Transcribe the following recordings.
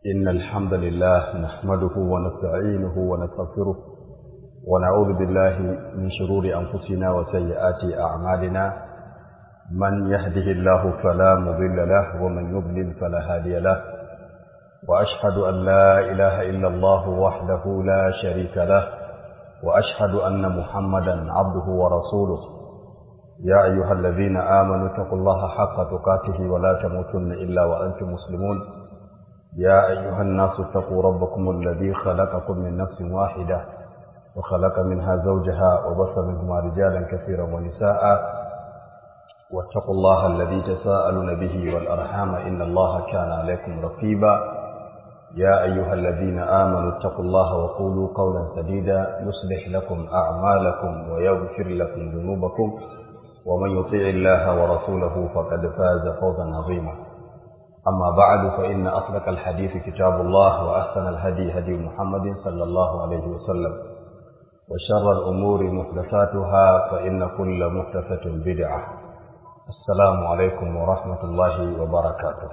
إن الحمد لله نحمده ونستعينه ونستغفره ونعوذ بالله من شرور أنفسنا وسيئات أعمالنا من يهده الله فلا مضل له ومن يضلل فلا هادي له وأشهد أن لا إله إلا الله وحده لا شريك له وأشهد أن محمدا عبده ورسوله يا أيها الذين آمنوا اتقوا الله حق تقاته ولا تموتن إلا وأنتم مسلمون يا أيها الناس اتقوا ربكم الذي خلقكم من نفس واحدة وخلق منها زوجها وبث منهما رجالا كثيرا ونساء واتقوا الله الذي تساءلون به والأرحام إن الله كان عليكم رقيبا يا أيها الذين آمنوا اتقوا الله وقولوا قولا سديدا يصلح لكم أعمالكم ويغفر لكم ذنوبكم ومن يطيع الله ورسوله فقد فاز فوزا عظيما أما بعد فإن أصدق الحديث كتاب الله وأحسن الهدي هدي محمد صلى الله عليه وسلم وشر الأمور محدثاتها فإن كل محدثة بدعة السلام عليكم ورحمة الله وبركاته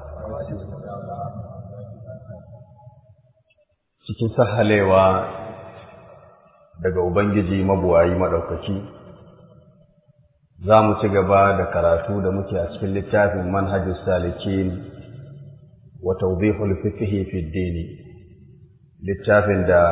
cikin sahalewa daga Ubangiji mabuwayi maɗaukaki za mu ci gaba da karatu da muke a cikin littafin manhajus salikin wa tawdihul fiqhi fi dini littafin da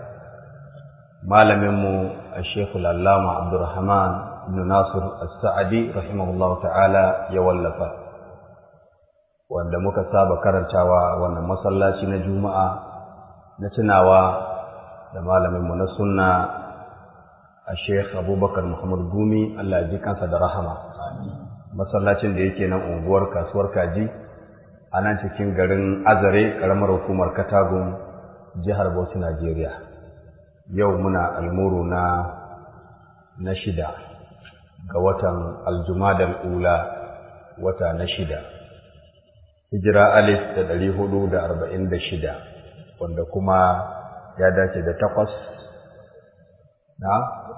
malaminmu Sheikh Al-Allama Abdurrahman ibn Nasir As-Sa'di rahimahullahu ta'ala ya wallafa wanda muka saba karantawa wannan masallaci na Juma'a na tunawa da malaminmu na sunna a Sheikh Abubakar Muhammad Gumi Allah ya ji kansa da rahama masallacin da yake nan unguwar kasuwar Kaji a nan cikin garin Azare karamar hukumar Katagun jihar Bauchi Najeriya yau muna almuru na na shida ga watan aljumadal ula wata na shida hijira alif da ɗari hudu da arba'in da shida wanda kuma ya dace da takwas na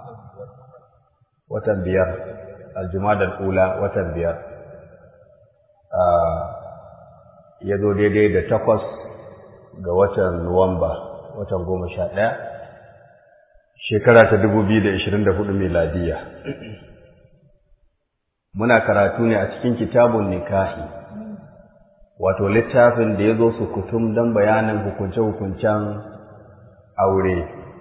watan biyar aljumadal ula watan biyar ya zo daidai da takwas ga watan nuwamba watan goma sha ɗaya shekara ta dubu biyu da ishirin da hudu miladiya muna karatu ne a cikin kitabun nikahi wato littafin da ya zo su kutum don bayanin hukunce-hukuncen aure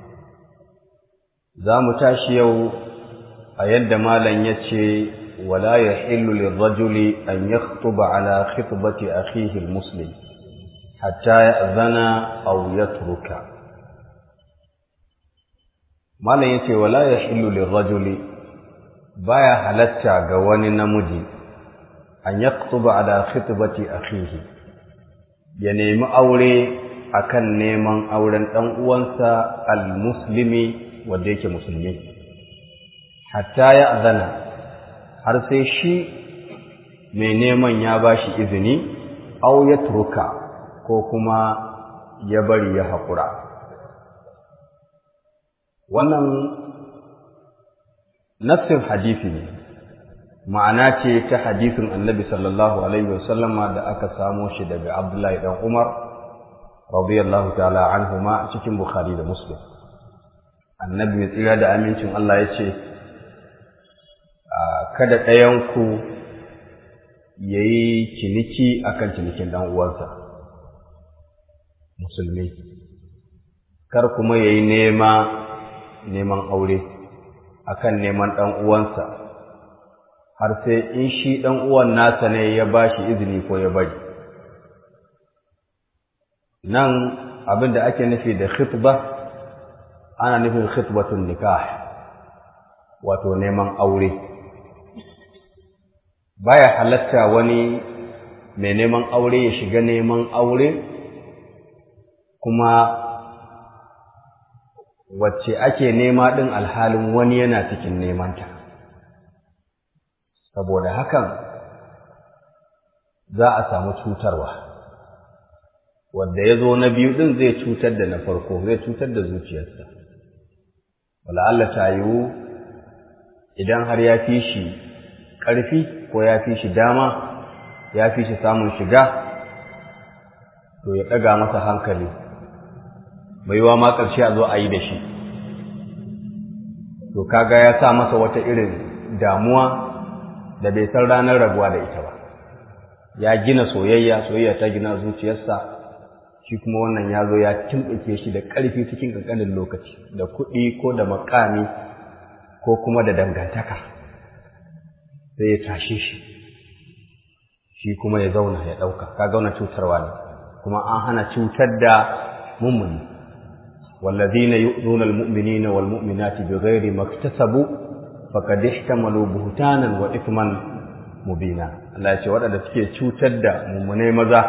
za mu tashi yau a yadda malam ya ce wala ya hillu lirrajuli an yakhtuba ala khitbati akhihi almuslim hatta ya'zana aw yatruka malam yace wala ya hillu lirrajuli baya halatta ga wani namiji an yaktuba ala khitbati akhihi ya nemi aure akan neman auren dan uwansa almuslimi wanda yake musulmi hatta ya azana har sai shi mai neman ya bashi izini au ya turka ko kuma ya bari ya haƙura wannan nassin hadisi ne ma'ana ce ta hadisin annabi sallallahu alaihi wasallama da aka samo shi daga abdullahi dan umar radiyallahu ta'ala anhuma cikin bukhari da muslim annabi mai tsira da amincin Allah ya ce kada ɗayanku ya yi ciniki akan cinikin ɗan uwansa musulmi kar kuma ya yi nema neman aure akan neman ɗan uwansa har sai in shi ɗan uwan nasa ne ya ba shi izini ko ya bari nan abin da ake nufi da khitba ana nufin khitbatun nikah wato neman aure baya halatta wani mai neman aure ya shiga neman aure kuma wacce ake nema ɗin alhalin wani yana cikin nemanta saboda hakan za a samu cutarwa wadda ya zo na biyu ɗin zai cutar da na farko zai cutar da zuciyarsa Allah ta yiwu idan har ya fi shi ƙarfi ko ya fi shi dama ya fi shi samun shiga to ya ɗaga masa hankali mai yiwa ma ƙarshe a zo a yi da shi to kaga ya sa masa wata irin damuwa da bai san ranar rabuwa da ita ba ya gina soyayya soyayya ta gina zuciyarsa shi kuma wannan ya zo ya tumɓuke shi da ƙarfi cikin ƙanƙanin lokaci da kuɗi ko da makami ko kuma da dangantaka sai ya tashe shi shi kuma ya zauna ya ɗauka ka gauna cutarwa ne kuma an hana cutar da mummuni والذين يؤذون المؤمنين والمؤمنات بغير ما اكتسبوا فقد احتملوا بهتانا واثما مبينا Allah ya ce waɗanda suke cutar da mummunai maza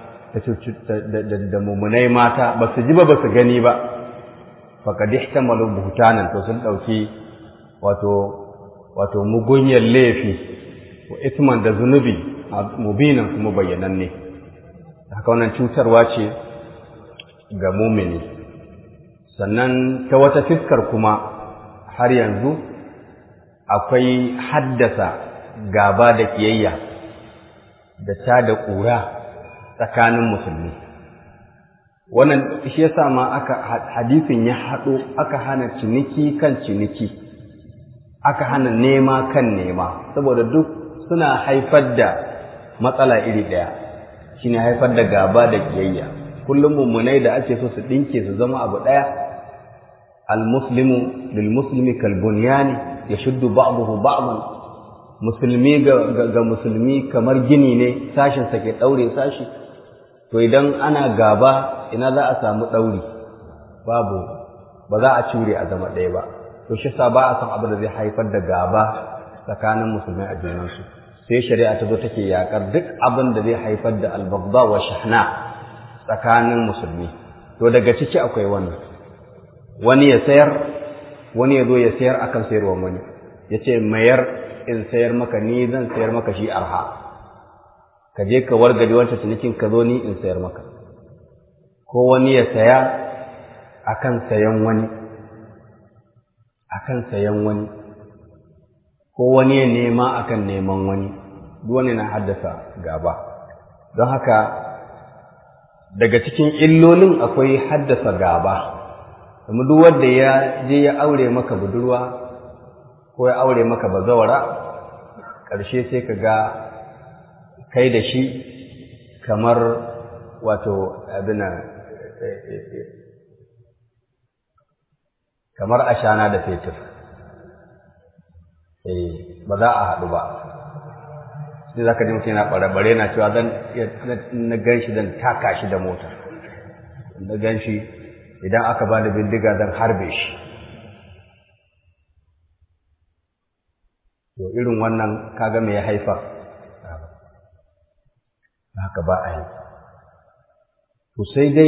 da mummunai mata ba su ji ba ba su gani ba faqad ihtamalu buhtanan to sun ɗauki wato wato mugunyar laifi wa ithman da zunubi mubinan kuma bayyananne haka wannan cutarwa ce ga mumini sannan ta wata fiskar kuma har yanzu akwai haddasa gaba da kiyayya da ta da ƙura tsakanin musulmi wannan shi yasa ma aka hadisin ya haɗo aka hana ciniki kan ciniki aka hana nema kan nema saboda duk suna haifar da matsala iri ɗaya shine haifar da gaba da kiyayya kullum mummunai da ake so su ɗinke su zama abu ɗaya almuslimu lilmuslimi kalbunyani ya shuddu ba'dahu ba'dan musulmi ga musulmi kamar gini ne sashin sa ke ɗaure sashi to idan ana gaba ina za a samu ɗauri babu ba za a cure a zama ɗaya ba to shi sa ba a san abu da zai haifar da gaba tsakanin musulmai a junansu sai shari'a ta zo take yakar duk abin da zai haifar da albagda wa shahna tsakanin musulmi to daga ciki akwai wannan wani ya sayar wani ya zo ya sayar akan sayarwa wani ya ce mayar in sayar maka ni zan sayar maka shi arha ka je ka wargaje wancan cinikin ka zo ni in sayar maka ko wani ya saya akan sayan wani akan sayan wani ko wani ya nema akan neman wani duk wani na haddasa gaba don haka daga cikin illolin akwai haddasa gaba kuma duk wanda ya je ya aure maka budurwa ko ya aure maka bazawara ƙarshe sai ka ga kai da shi kamar wato abina kamar ashana da fetur eh ba za a haɗu ba sai za ka ji mutum yana ɓare-ɓare na cewa zan na gan shi zan taka shi da mota na gan shi idan aka ba da bindiga zan harbe shi to irin wannan kaga me ya haifa haka ba a yi to sai dai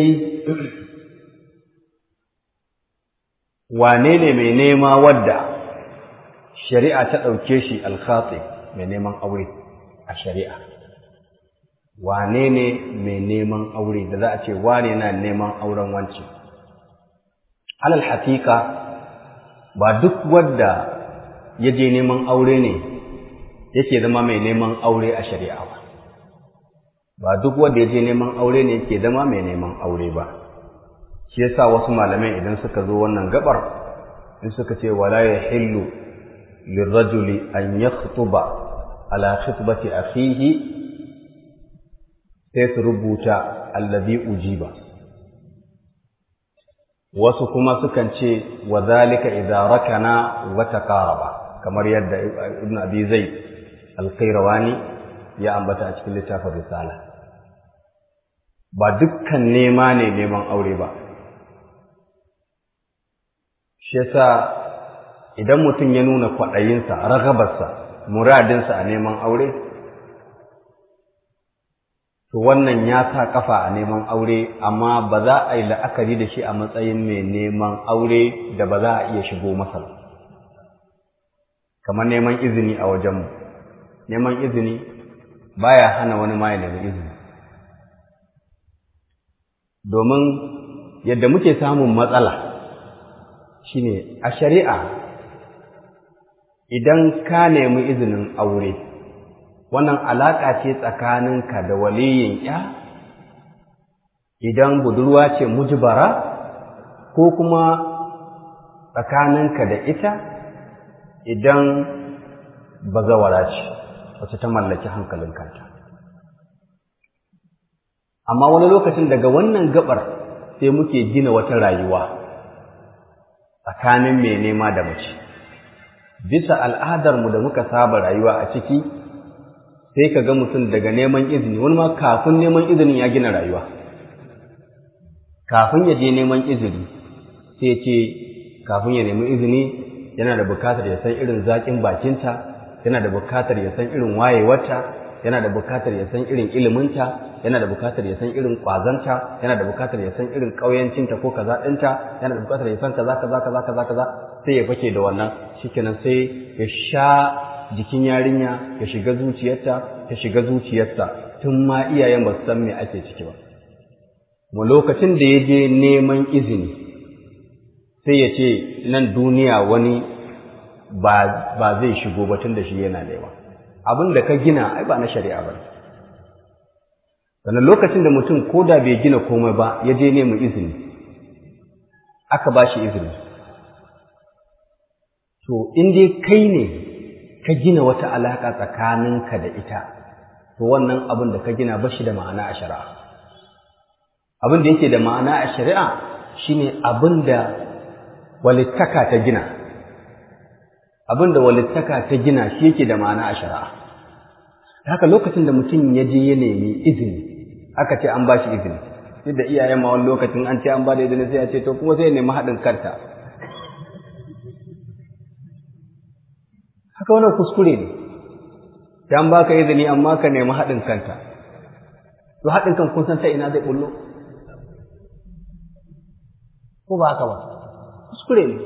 wane ne mai nema wadda shari'a ta ɗauke shi alkhatsi mai neman aure a shari'a wane ne mai neman aure da za a ce wane na neman auren wance alal haƙiƙa ba duk wadda ya je neman aure ne yake zama mai neman aure a shari'a ba ba duk wanda ya je neman aure ne yake zama mai neman aure ba shi yasa wasu malamai idan suka zo wannan gabar in suka ce wala yahillu lirrajuli an yakhtuba ala khitbati akhihi sai su rubuta allazi ujiba wasu kuma sukan ce wa zalika idza rakana wa taqaraba kamar yadda ibn abi zaid al-qayrawani ya ambata a cikin littafin risala ba dukkan nema ne neman aure ba shi yasa idan mutum ya nuna kwaɗayinsa ragabarsa muradinsa a neman aure to wannan ya sa kafa a neman aure amma ba za a yi la'akari da shi a matsayin mai neman aure da ba za a iya shigo masa ba kamar neman izini a wajenmu neman izini baya hana wani ma ya nemi izini domin yadda muke samun matsala shine a shari'a idan ka nemi izinin aure wannan alaƙa ce tsakaninka da waliyin ya idan budurwa ce mujibara ko kuma tsakaninka da ita idan bazawara ce wacce ta mallaki hankalin kanta amma wani lokacin daga wannan gabar sai muke gina wata rayuwa tsakanin mai nema da mace bisa al'adarmu da muka saba rayuwa a ciki sai ka ga mutum daga neman izini wani ma kafin neman izinin ya gina rayuwa kafin ya je neman izini sai ce kafin ya nemi izini yana da bukatar ya san irin zaƙin bakinta yana da bukatar ya san irin wayewarta yana da bukatar ya san irin iliminta yana da bukatar ya san irin ƙwazanta yana da bukatar ya san irin ƙauyancinta ko kaza ɗinta yana da bukatar ya san kaza kaza kaza kaza kaza sai ya fake da wannan shikenan sai ya sha jikin yarinya ya shiga zuciyarta ta shiga zuciyarsa tun ma iyayen ba su san me ake ciki ba mu lokacin da ya je neman izini sai ya ce nan duniya wani ba zai shigo ba tun da shi yana nema abin da ka gina ai ba na shari'a ba sannan lokacin da mutum ko da bai gina komai ba ya je neman izini aka ba shi izini to in dai kai ne ka gina wata alaƙa tsakaninka da ita to wannan abin da ka gina ba shi da ma'ana a shari'a abin da yake da ma'ana a shari'a shine abin da walittaka ta gina abin da walittaka ta gina shi yake da ma'ana a shari'a haka lokacin da mutum ya je ya nemi izini aka ce an ba shi izini duk da iyayen ma wani lokacin an ce an ba da izini sai ya ce to kuma sai ya nemi haɗin kanta haka wannan kuskure ne sai an baka izini amma ka nemi haɗin kanta to haɗin kan kun san ta ina zai bullo ko ba haka ba kuskure ne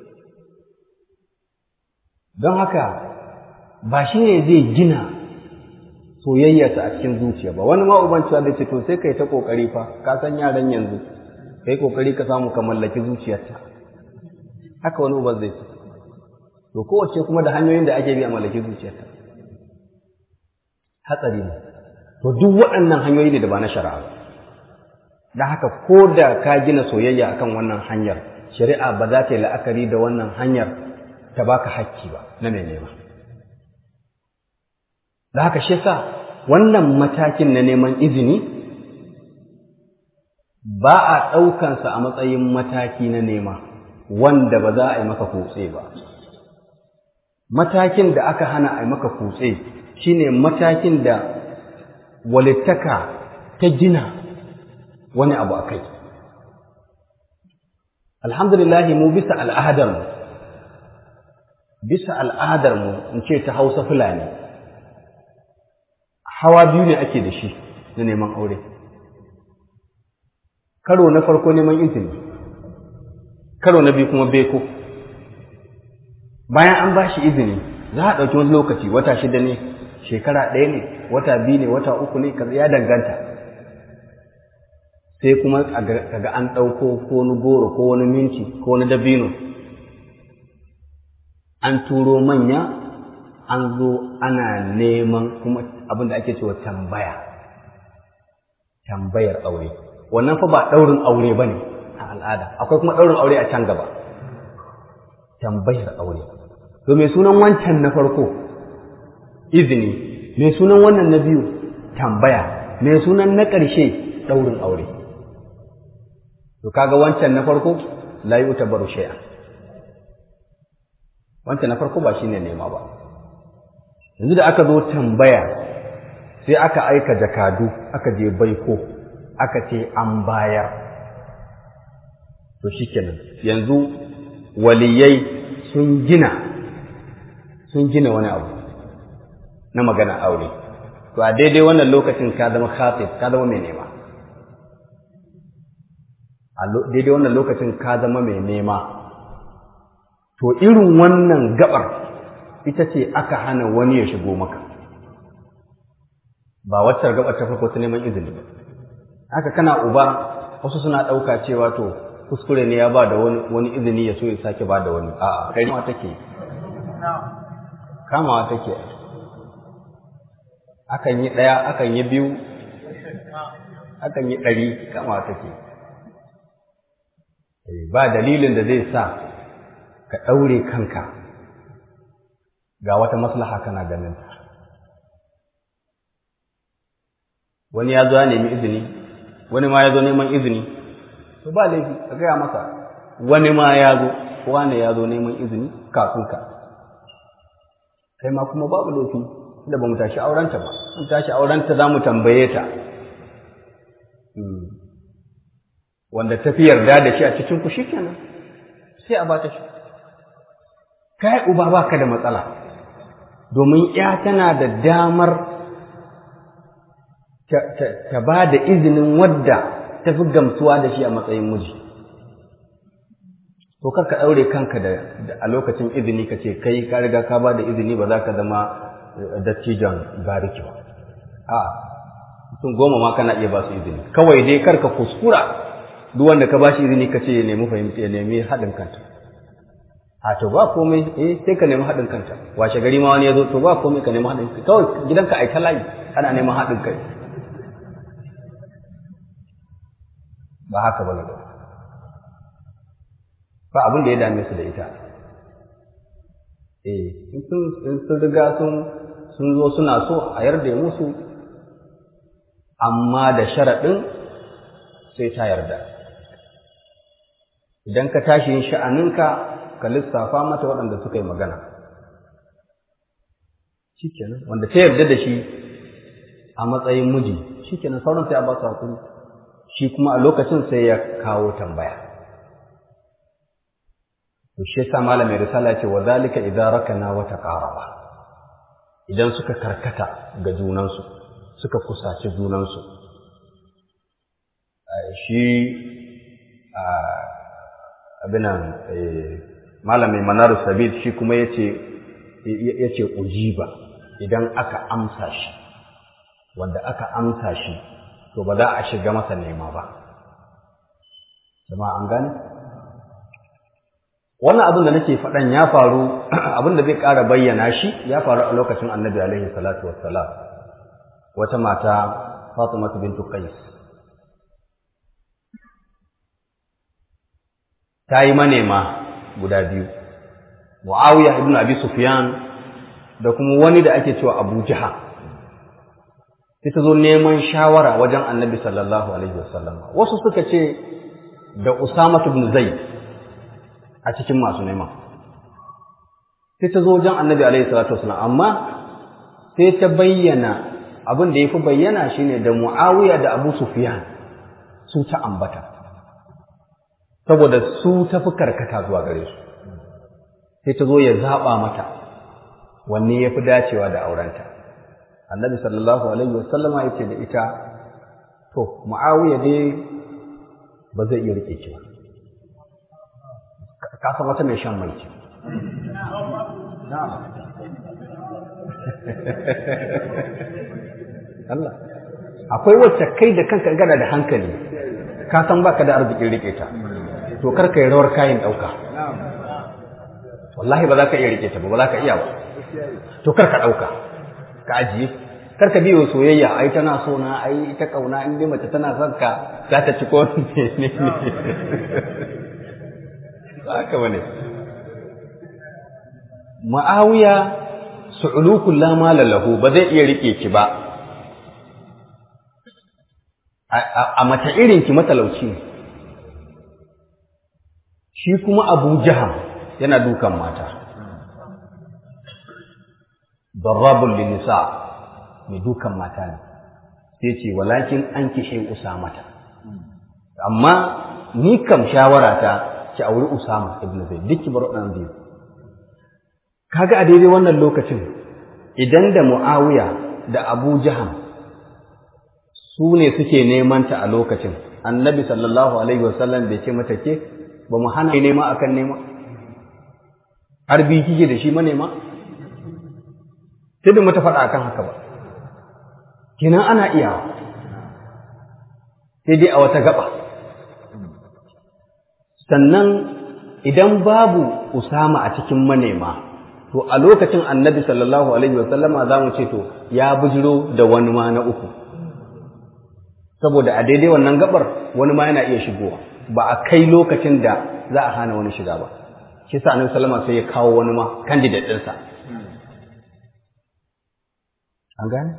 don haka ba shi ne zai gina soyayyarsa a cikin zuciya ba wani ma ubancewa da ce to sai kai ta kokari fa ka san yaran yanzu kai kokari ka samu ka mallaki zuciyarta haka wani uban zai ce to kowace kuma da hanyoyin da ake bi a mallaki zuciyarta hatsari ne to duk waɗannan hanyoyi ne da ba na shari'a ba da haka ko da ka gina soyayya akan wannan hanyar shari'a ba za ta yi la'akari da wannan hanyar ta baka hakki ba na mai nema da haka shi sa wannan matakin na neman izini ba a ɗaukansa a matsayin mataki na nema wanda ba za a yi maka kutse ba matakin da aka hana a yi maka kutse shine matakin da walittaka ta gina wani abu a kai alhamdulillahi mu bisa al'adarmu bisa al'adarmu in ce ta hausa fulani hawa biyu ne ake da shi na neman aure karo na farko neman izini karo na biyu kuma beko bayan an ba shi izini za a ɗauki wani lokaci wata shida ne shekara ɗaya ne wata biyu ne wata uku ne kaza ya danganta sai kuma kaga an ɗauko ko wani goro ko wani minti ko wani dabino an turo manya an zo ana neman kuma abin da ake cewa tambaya tambayar aure wannan fa ba ɗaurin aure ba ne a al'ada akwai kuma ɗaurin aure a can gaba tambayar aure to mai sunan wancan na farko izini mai sunan wannan na biyu tambaya mai sunan na ƙarshe ɗaurin aure to kaga wancan na farko la yi utabaru shay'a wancan na farko ba shine nema ba yanzu da aka zo tambaya sai aka aika jakadu aka je baiko aka ce an bayar to shikenan yanzu waliyai sun gina sun gina wani abu na magana aure to a daidai wannan lokacin ka zama khatib ka zama mai nema a daidai wannan lokacin ka zama mai nema to irin wannan gabar ita ce aka hana wani ya shigo maka ba wacce gabar ta farko ta neman izini ba haka kana uba wasu suna ɗauka cewa to kuskure ne ya ba da wani izini ya so ya sake ba da wani a'a kai ma take kamawa take akan yi ɗaya akan yi biyu akan yi ɗari kama take ba dalilin da zai sa ka ɗaure kanka ga wata maslaha kana ganin ta wani ya zo ya nemi izini wani ma ya zo neman izini to ba laifi ka gaya masa wani ma ya zo wane ya zo neman izini kafin ka kai ma kuma babu laifi da ba mu tashi aurenta ba mun tashi aurenta za mu tambaye ta wanda ta fi yarda da shi a cikin ku shikenan sai a bata shi kai uba baka da matsala domin ya tana da damar ta ba da izinin wadda ta fi gamsuwa da shi a matsayin miji to kar ka ɗaure kanka da a lokacin izini ka ce kai ka riga ka ba da izini ba za ka zama dattijan bariki ba a mutum goma ma kana iya ba su izini kawai dai kar ka kuskura duk wanda ka ba shi izini ka ce ya nemi fahimta ya nemi haɗin kanta a to ba komai eh sai ka nemi haɗin kanta washe gari ma wani ya zo to ba komai ka nemi haɗin kai kawai gidanka ai ta layi ana neman haɗin kai ba haka ba ne ba ba abin da ya dame su da ita eh in sun riga sun sun zo suna so a yarda musu amma da sharaɗin sai ta yarda idan ka tashi yin sha'aninka ka lissafa mata waɗanda suka yi magana shikenan wanda ta yarda da shi a matsayin miji shikenan sauran sai a ba su hakuri shi kuma a lokacin sai ya kawo tambaya to shi yasa malamin risala ce wa zalika idza rakana wa taqaraba idan suka karkata ga junansu suka kusaci junansu shi abinan malamin manaru sabit shi kuma yace yace ujiba idan aka amsa shi wanda aka amsa shi to ba za a shiga masa nema ba jama'a an gane wannan abin da nake faɗan ya faru abin da zai ƙara bayyana shi ya faru a lokacin annabi alaihi salatu wassalam wata mata fatima bintu qais ta yi manema guda biyu muawiya ibn abi sufyan da kuma wani da ake cewa abu jaha sai ta zo neman shawara wajen annabi sallallahu alaihi wasallam wasu suka ce da usama ibn zaid a cikin masu nema sai ta zo wajen annabi alaihi salatu wasallam amma sai ta bayyana abin da ya fi bayyana shine da muawiya da abu sufyan su ta ambata saboda su ta fi karkata zuwa gare su sai ta zo ya zaɓa mata wanne ya fi dacewa da aurenta annabi sallallahu alaihi wasallama ya ce da ita to mu'awiya dai ba zai iya rike ki ba ka san wata mai shan mai ce Allah akwai wacce kai da kanka gana da hankali ka san baka da arzikin rike ta to kar ka yi rawar kayan ɗauka wallahi ba za ka iya rike ta ba ba za ka iya ba to kar ka ɗauka ka ajiye kar ka biyo soyayya ai tana so na ai ita kauna in dai mace tana son ka za ta ci ko ne ne ba haka bane Muawiya su'ulukul la mala lahu ba zai iya rike ki ba a mata irin ki matalauci ne shi kuma Abu Jaham yana dukan mata darrabul linisa mai dukan mata ne sai ce walakin an kishe usamata amma ni kam shawara ta ki auri usama ibn zaid duk ki bar wannan biyu kaga a daidai wannan lokacin idan da muawiya da abu jaham su ne suke neman ta a lokacin annabi sallallahu alaihi wasallam bai ce mata ke ba mu hana nema akan nema har biyu kike da shi manema sai da mata faɗa akan haka ba kenan ana iya sai dai a wata gaba sannan idan babu usama a cikin manema to a lokacin annabi sallallahu alaihi wasallama za mu ce to ya bujiro da wani ma na uku saboda a daidai wannan gabar wani ma yana iya shigowa ba a kai lokacin da za a hana wani shiga ba shi sa annabi sallama sai ya kawo wani ma candidate ɗinsa an gane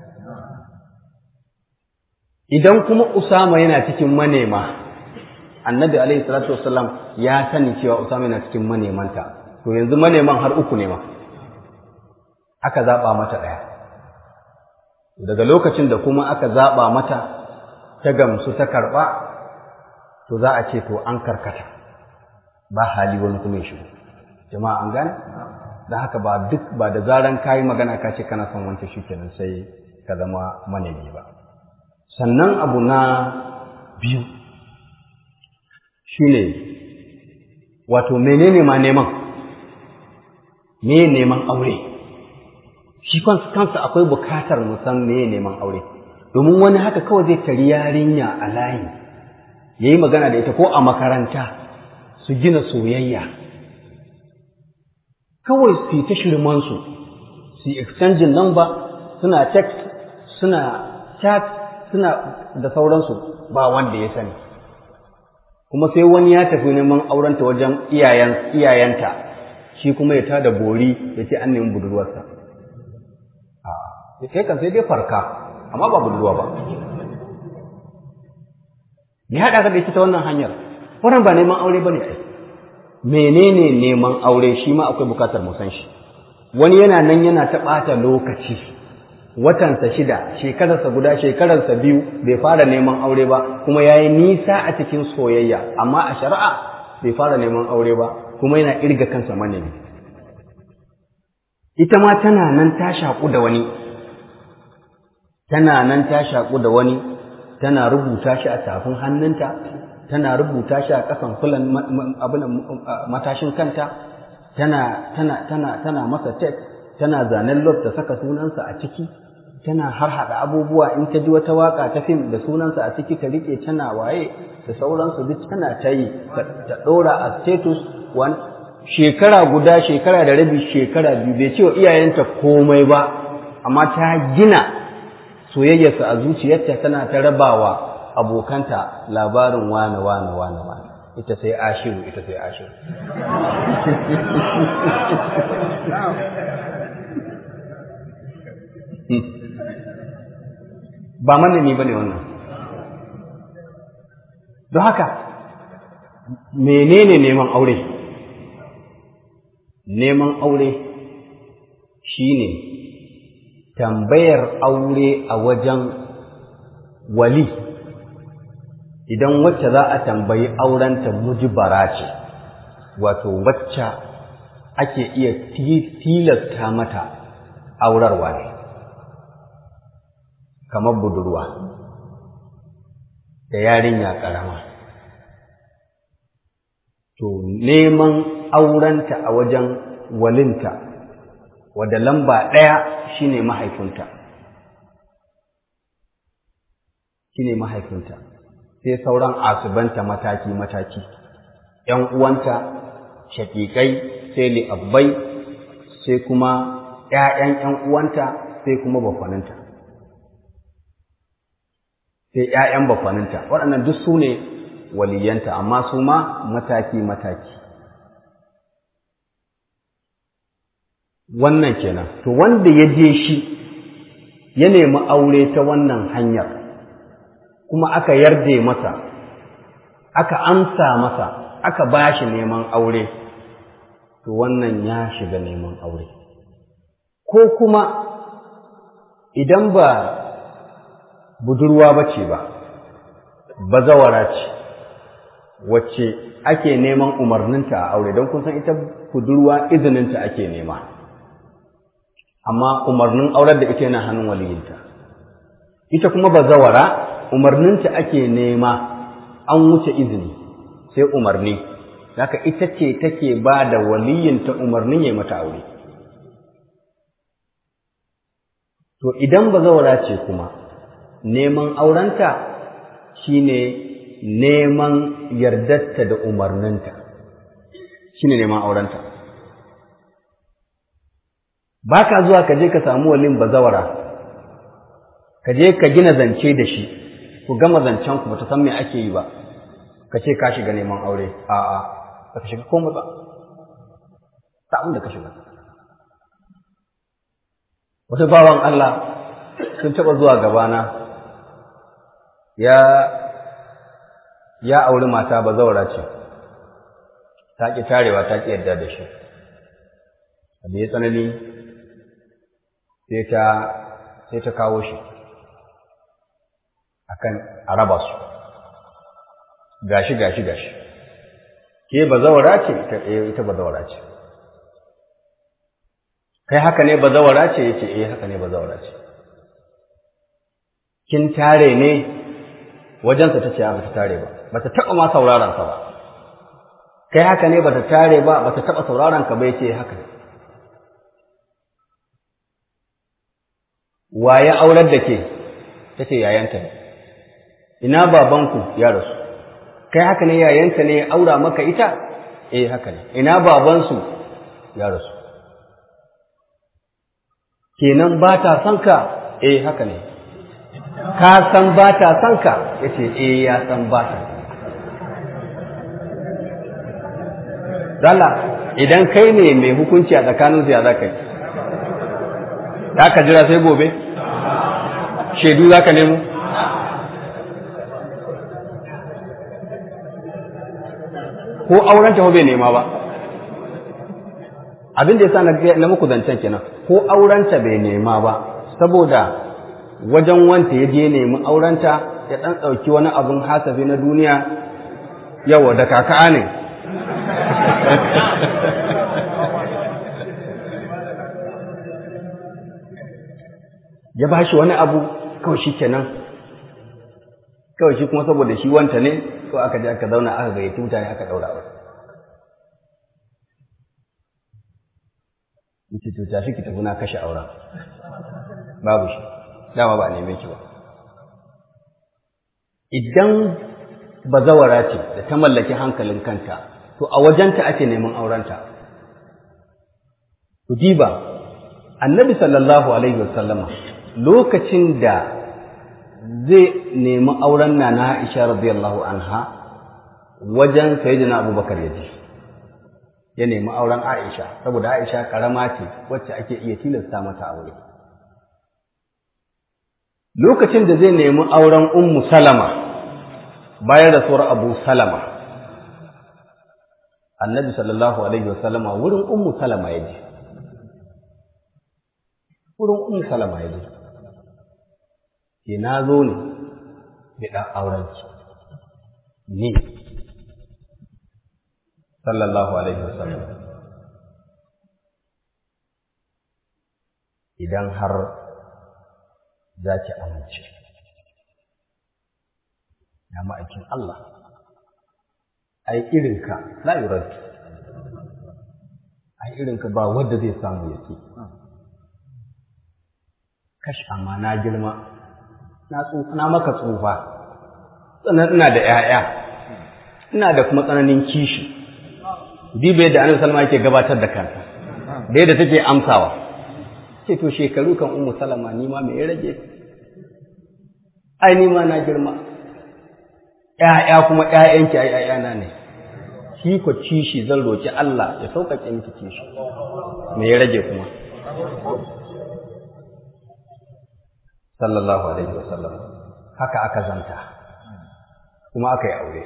idan kuma usama yana cikin manema annabi alaihi salatu wassalam ya sani cewa usama yana cikin manemanta to yanzu maneman har uku ne ma aka zaɓa mata ɗaya daga lokacin da kuma aka zaɓa mata ta gamsu ta karɓa to za a ce to an karkata ba hali wani kuma ya shigo jama'a an gane da haka ba duk ba da zaran kayi magana ka ce kana son wanke shi kenan sai ka zama manemi ba sannan abu na biyu shine wato menene ma neman me neman aure shi kansa akwai bukatar mu san me neman aure domin wani haka kawai zai tari yarinya a layi yayi magana da ita ko a makaranta su gina soyayya kawai su yi ta shirmansu su yi exchanging number suna text suna chat suna da sauransu ba wanda ya sani kuma sai wani ya tafi neman aurenta wajen iyayenta shi kuma ya tada bori ya ce an nemi budurwarsa a kai kan sai dai farka amma ba budurwa ba me haɗa ka da ita ta wannan hanyar wannan ba neman aure ba ne ai menene neman aure shi ma akwai bukatar mu san shi wani yana nan yana ta ɓata lokaci watansa shida shekararsa guda shekararsa biyu bai fara neman aure ba kuma ya yi nisa a cikin soyayya amma a shari'a bai fara neman aure ba kuma yana irga kansa manemi ita ma tana nan ta shaƙu da wani tana nan ta shaƙu da wani tana rubuta shi a tafin hannunta tana rubuta shi a ƙasan fulan abin matashin kanta tana tana tana tana masa tek tana zanen love ta saka sunansa a ciki tana harhaɗa abubuwa in ta ji wata waka ta fim da sunansa a ciki ta rike tana waye da sauransu duk tana ta yi ta ɗora a status one shekara guda shekara da rabi shekara biyu bai ce wa iyayenta komai ba amma ta gina soyayyarsa a zuciyarta tana ta rabawa abokanta labarin wane wane wane wane ita sai ashiru ita sai ashiru ba manani ba ne wannan don haka menene neman aure neman aure shine tambayar aure a wajen wali idan wacce za a tambayi aurenta mujibara ce wato wacce ake iya tilasta mata aurarwa ne kamar budurwa da yarinya ƙarama to neman aurenta a wajen walinta wadda lamba ɗaya shine mahaifinta shine mahaifinta sai sauran asibanta mataki-mataki ‘yan uwanta shaƙiƙai sai li'abbai sai kuma ‘ya'yan ‘yan uwanta sai kuma bakwaninta sai ‘ya'yan bakwaninta waɗannan duk su ne waliyanta amma su ma mataki-mataki wannan kenan to wanda ya je shi ya nemi aure ta wannan hanyar kuma aka yarje masa aka amsa masa aka ba shi neman aure to wannan ya shiga neman aure ko kuma idan ba budurwa ba ce ba bazawara ce wacce ake neman umarninta a aure don kun san ita budurwa izininta ake nema amma umarnin aurar da ita yana hannun waliyinta ita kuma bazawara umarninta ake nema an wuce izini sai umarni haka ita ce take ba da waliyinta umarnin ya mata aure to idan bazawara ce kuma neman aurenta shine neman yardarta da umarninta shine neman aurenta ba ka zuwa ka je ka samu walin bazawara ka je ka gina zance da shi ku gama zancen ku bata san me ake yi ba ka ce ka shiga neman aure a'a ba ka shiga komai ba ta abin da ka shiga wata bawan Allah sun taɓa zuwa gabana ya ya auri mata ba zaura ce ta ƙi tarewa ta ƙi yarda da shi abu ya tsanani sai ta sai ta kawo shi akan a raba su gashi gashi gashi ke bazawara ce ita ita bazawara ce kai haka ne bazawara ce yace eh haka ne bazawara ce kin tare ne wajensa ta ce ba ta tare ba ba ta taɓa ma sauraron ka ba kai haka ne ba ta tare ba ba ta taɓa sauraron ka ba yace haka ne wa ya aurar da ke ta ce yayanta ne ina babanku ya rasu kai haka ne yayanta ne ya aura maka ita eh haka ne ina babansu ya rasu kenan ba ta son ka eh haka ne ka san ba ta son ka ya ce eh ya san ba ta Dala idan kai ne mai hukunci a tsakaninsu ya za ka yi za ka jira sai gobe shaidu za ka nemo ko aurenta bai nema ba abin da ya sa na muku zancen kenan ko aurenta bai nema ba saboda wajen wanta ya je nemi aurenta ya ɗan ɗauki wani abin hasafi na duniya yawa da kaka ne ya ba shi wani abu kawai shi kenan kawai shi kuma saboda shi wanta ne ko aka je aka zauna aka gayyaci mutane aka ɗaura ba yace to tashi ki tafi na kashe auren babu shi dama ba a neme ki ba idan bazawara ce da ta mallaki hankalin kanta to a wajenta ake neman aurenta ku diba annabi sallallahu alaihi wasallama lokacin da zai nemi auren na na Aisha radiyallahu anha wajen sayyidina Abubakar ya ji ya nemi auren Aisha saboda Aisha karama ce wacce ake iya tilasta mata aure lokacin da zai nemi auren Ummu Salama bayan rasuwar Abu Salama Annabi sallallahu alaihi wasallama wurin Ummu Salama ya je wurin Ummu Salama ya je ke na zo ne da ɗan aurenki ni sallallahu alaihi wasallam idan har za ki amince ya ma'aikin Allah ai irinka la yuraddu ai irinka ba wanda zai samu yake kash amma na girma na maka tsufa sannan ina da ‘ya'ya ina da kuma tsananin kishi dibe da annabi salama yake gabatar da kansa da yadda take amsawa ce to shekaru kan ummu salama ni ma me ya rage ai ni ma na girma ‘ya'ya kuma ‘ya'yanki ai ‘ya'yana ne shi ko kishi zan roki Allah ya sauƙaƙe miki kishi me ya rage kuma sallallahu alaihi wasallam haka aka zanta kuma aka yi aure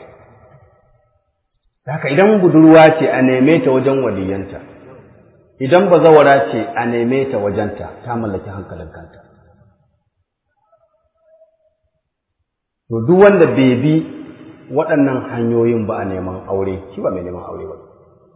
haka idan budurwa ce a neme ta wajen waliyanta idan bazawara ce a neme ta wajenta ta mallaki hankalin kanta to duk wanda bai bi waɗannan hanyoyin ba a neman aure shi ba mai neman aure ba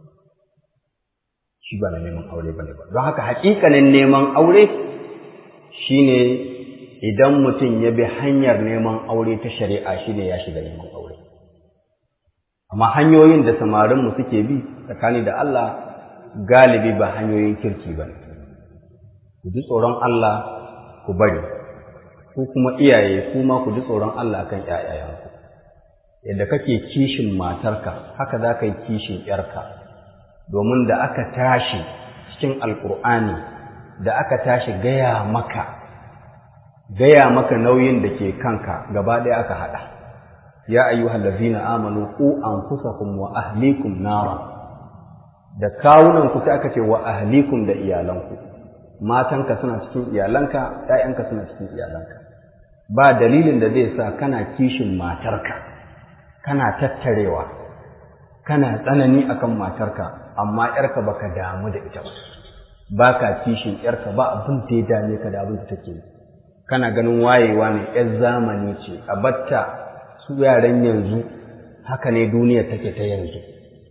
shi ba mai neman aure ba ne ba don haka haƙiƙanin neman aure shine idan mutum ya bi hanyar neman aure ta shari'a shine ya shiga neman aure amma hanyoyin da samarinmu suke bi tsakani da Allah galibi ba hanyoyin kirki ba ku ji tsoron Allah ku bari ku kuma iyaye kuma ku ji tsoron Allah kan ƴaƴayenku yadda kake kishin matarka haka za ka yi kishin ƴarka domin da aka tashi cikin alƙur'ani da aka tashi gaya maka gaya maka nauyin da ke kanka gaba ɗaya aka haɗa ya ayyuhal ladzina amanu qu anfusakum wa ahlikum nara da kawunan ku sai aka ce wa ahlikum da iyalanku matanka suna cikin iyalanka ƴaƴanka suna cikin iyalanka ba dalilin da zai sa kana kishin matarka kana tattarewa kana tsanani akan matarka amma ƴarka baka damu da ita ba baka kishin ƴarka ba abin da ya dame ka da abin da take yi kana ganin wayewa ne ‘yar zamani ce a batta su yaran yanzu haka ne duniya take ta yanzu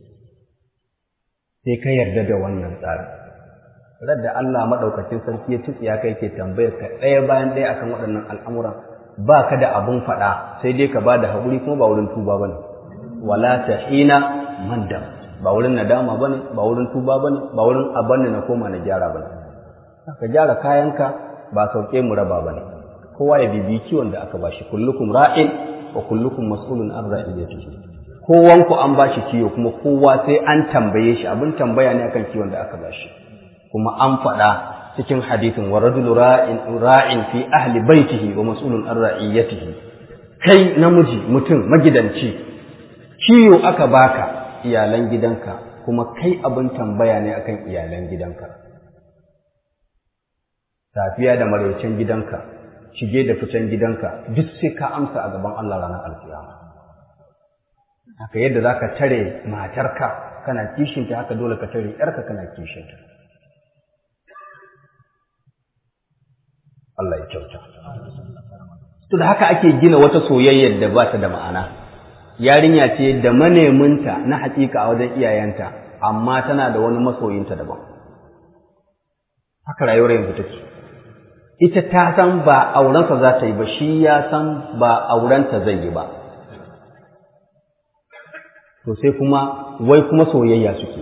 sai ka yarda da wannan tsari radda Allah maɗaukacin sarki ya tutsi ya kai ke tambayar ka ɗaya bayan ɗaya akan waɗannan al'amuran ba ka da abun faɗa sai dai ka ba da haƙuri kuma ba wurin tuba ba ne wala ta hina mandam ba wurin nadama ba ne ba wurin tuba ba ne ba wurin abanni na koma na gyara ba ne ka gyara kayanka ba sauke mu raba ba ne kowa ya bibi kiwon da aka bashi kullukum ra'in wa kullukum mas'ulun an ra'iyatihi kowanku an bashi kiwo kuma kowa sai an tambaye shi abin tambaya ne akan kiwon da aka bashi kuma an faɗa cikin hadithin wa rajulu ra'in ra'in fi ahli baitihi wa mas'ulun an ra'iyatihi kai namiji mutum magidanci kiwo aka baka iyalan gidanka kuma kai abin tambaya ne akan iyalan gidanka safiya da maraicin gidanka shige da ficen gidanka duk sai ka amsa a gaban Allah ranar alkiyama haka yadda zaka tare matarka kana kishinta haka dole ka tare yarka kana kishinta Allah ya kyauta to da haka ake gina wata soyayyar da ba ta da ma'ana yarinya ce da maneminta na hakika a wajen iyayenta amma tana da wani masoyinta daban haka rayuwar yanzu take ita ta san ba aurensa za ta yi ba shi ya san ba aurenta zai yi ba to sai kuma wai kuma soyayya suke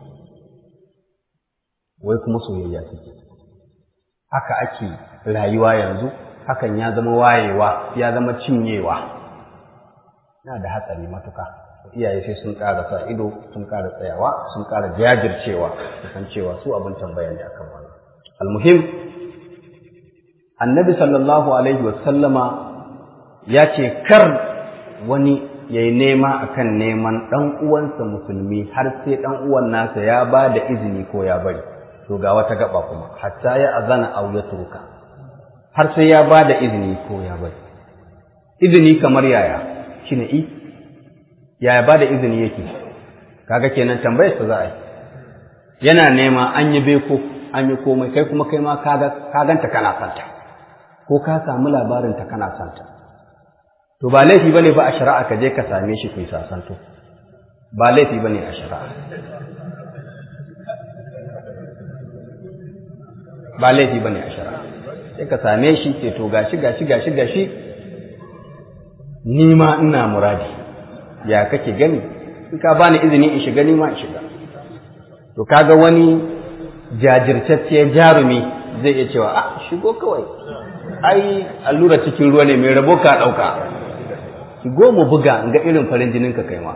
wai kuma soyayya suke haka ake rayuwa yanzu hakan ya zama wayewa ya zama cinyewa na da hatsari matuka iyaye sai sun ƙara sa ido sun ƙara tsayawa sun ƙara jajircewa su san cewa su abin tambaya ne akan wannan almuhim annabi sallallahu alaihi wasallama ya ce kar wani ya yi nema akan neman ɗan uwansa musulmi har sai ɗan uwan nasa ya ba da izini ko ya bari to ga wata gaba kuma hatta ya azana aw ya turka har sai ya ba da izini ko ya bari izini kamar yaya shine i yaya ba da izini yake kaga kenan tambayar sa za a yi yana nema an yi beko an yi komai kai kuma kai ma ka ganta kana santa ko ka samu labarin ta kana santa to ba laifi bane ba a shari'a ka je ka same shi kai sasanto ba laifi bane a shari'a ba laifi bane a shari'a sai ka same shi ke to gashi gashi gashi gashi ni ma ina muradi ya kake gani in ka bani izini in shiga ni ma in shiga to kaga wani jajirtacciyar jarumi zai iya cewa a shigo kawai ai allura cikin ruwa ne mai rabo ka ɗauka shigo mu buga in ga irin farin jinin ka kai ma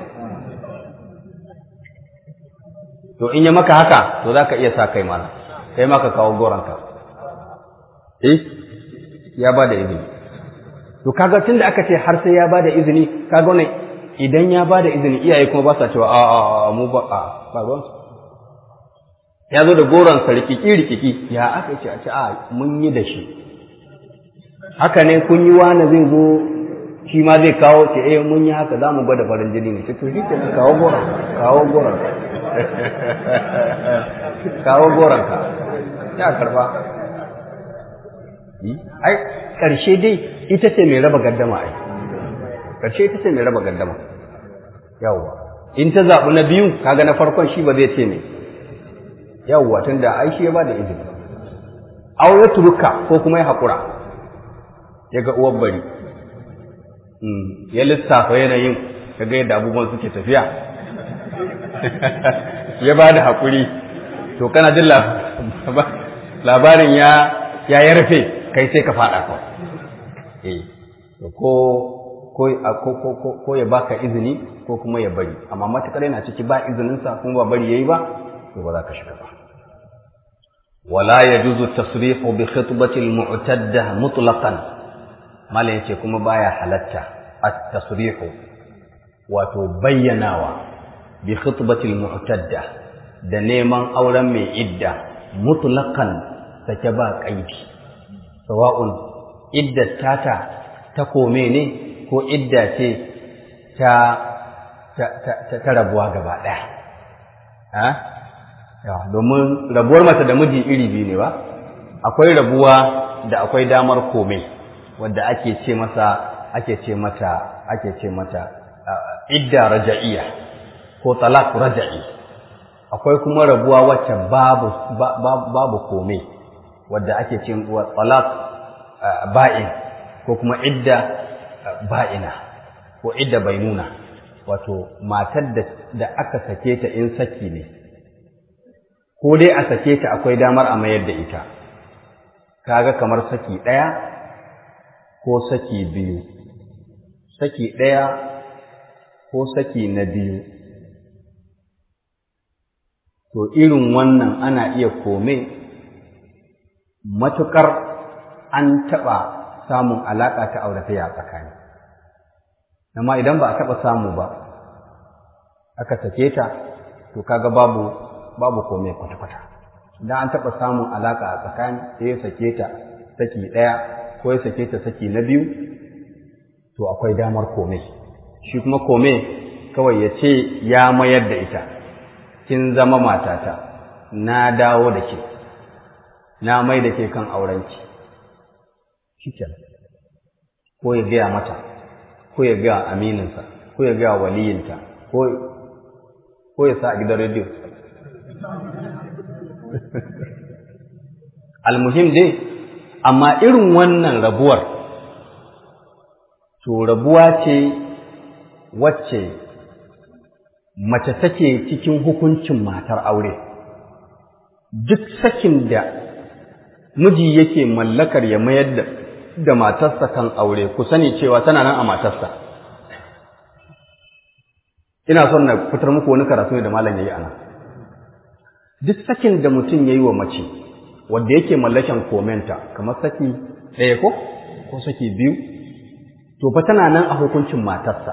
to in ya maka haka to za ka iya sa kai mana kai ma ka kawo goronka eh ya ba da izini to kaga tun da aka ce har sai ya ba da izini kaga wannan idan ya ba da izini iyaye kuma ba sa cewa a a mu ba a ba ruwansu ya zo da goron rikiki rikiki ya aka ce a ce a mun yi da shi haka ne kun yi wani zai zo shi ma zai kawo ce eh mun yi haka za mu gwada farin jini ne to shi ke kawo goron kawo goron kawo goron ka ya karba ai karshe dai ita ce mai raba gaddama ai karshe ita ce mai raba gaddama yawwa in ta zaɓi na biyu kaga na farkon shi ba zai ce ne yawwa tun da aishi ya ba da izini aure turuka ko kuma ya haƙura ya ga uwar bari ya lissafa yanayin ya ga yadda abubuwan suke tafiya ya ba da haƙuri to kana jin labarin ya ya yarfe kai sai ka faɗa ka ko ko ya baka izini ko kuma ya bari amma matuƙar yana ciki ba izininsa kuma ba bari yayi ba to ba za ka shiga ba wala yajuzu tasrihu bi khitbati al-mu'tadda mutlaqan mala yace kuma baya halatta at-tasrihu wato bayyanawa bi khitbati al-mu'tadda da neman auren mai idda mutlaqan sake ba kaidi sawa'un iddat tata ta kome ne ko idda ce ta ta rabuwa gaba ɗaya domin rabuwar mata da miji iri biyu ne ba akwai rabuwa da akwai damar kome wadda ake ce masa ake ce mata ake ce mata idda raja'iyya ko talaq raja'i akwai kuma rabuwa wacce babu babu kome wadda ake ce talaq ba'in ko kuma idda ba'ina ko idda bainuna wato matar da aka sake ta in saki ne ko dai a sake ta akwai damar a mayar da ita kaga kamar saki ɗaya ko saki biyu saki ɗaya ko saki na biyu to irin wannan ana iya kome matuƙar an taɓa samun alaƙa ta auratayya tsakani amma idan ba a taɓa samu ba aka sake ta to kaga babu babu komai kwata-kwata idan an taɓa samun alaƙa a tsakani sai ya sake ta saki ɗaya ko ya sake ta saki na biyu to akwai damar komai shi kuma komai kawai ya ce ya mayar da ita kin zama matata na dawo da ke na mai da ke kan aurenki shi ko ya gaya mata ko ya gaya amininsa ko ya gaya waliyinta ko ya sa a gidan rediyo almuhim dai amma irin wannan rabuwar to rabuwa ce wacce mace take cikin hukuncin matar aure duk sakin da miji yake mallakar ya mayar da da matarsa kan aure ku sani cewa tana nan a matarsa ina son na fitar muku wani karatu ne da malam yayi ana duk sakin da mutum yayi wa mace wanda yake mallakan komenta kamar saki ɗaya ko ko saki biyu to fa tana nan a hukuncin matarsa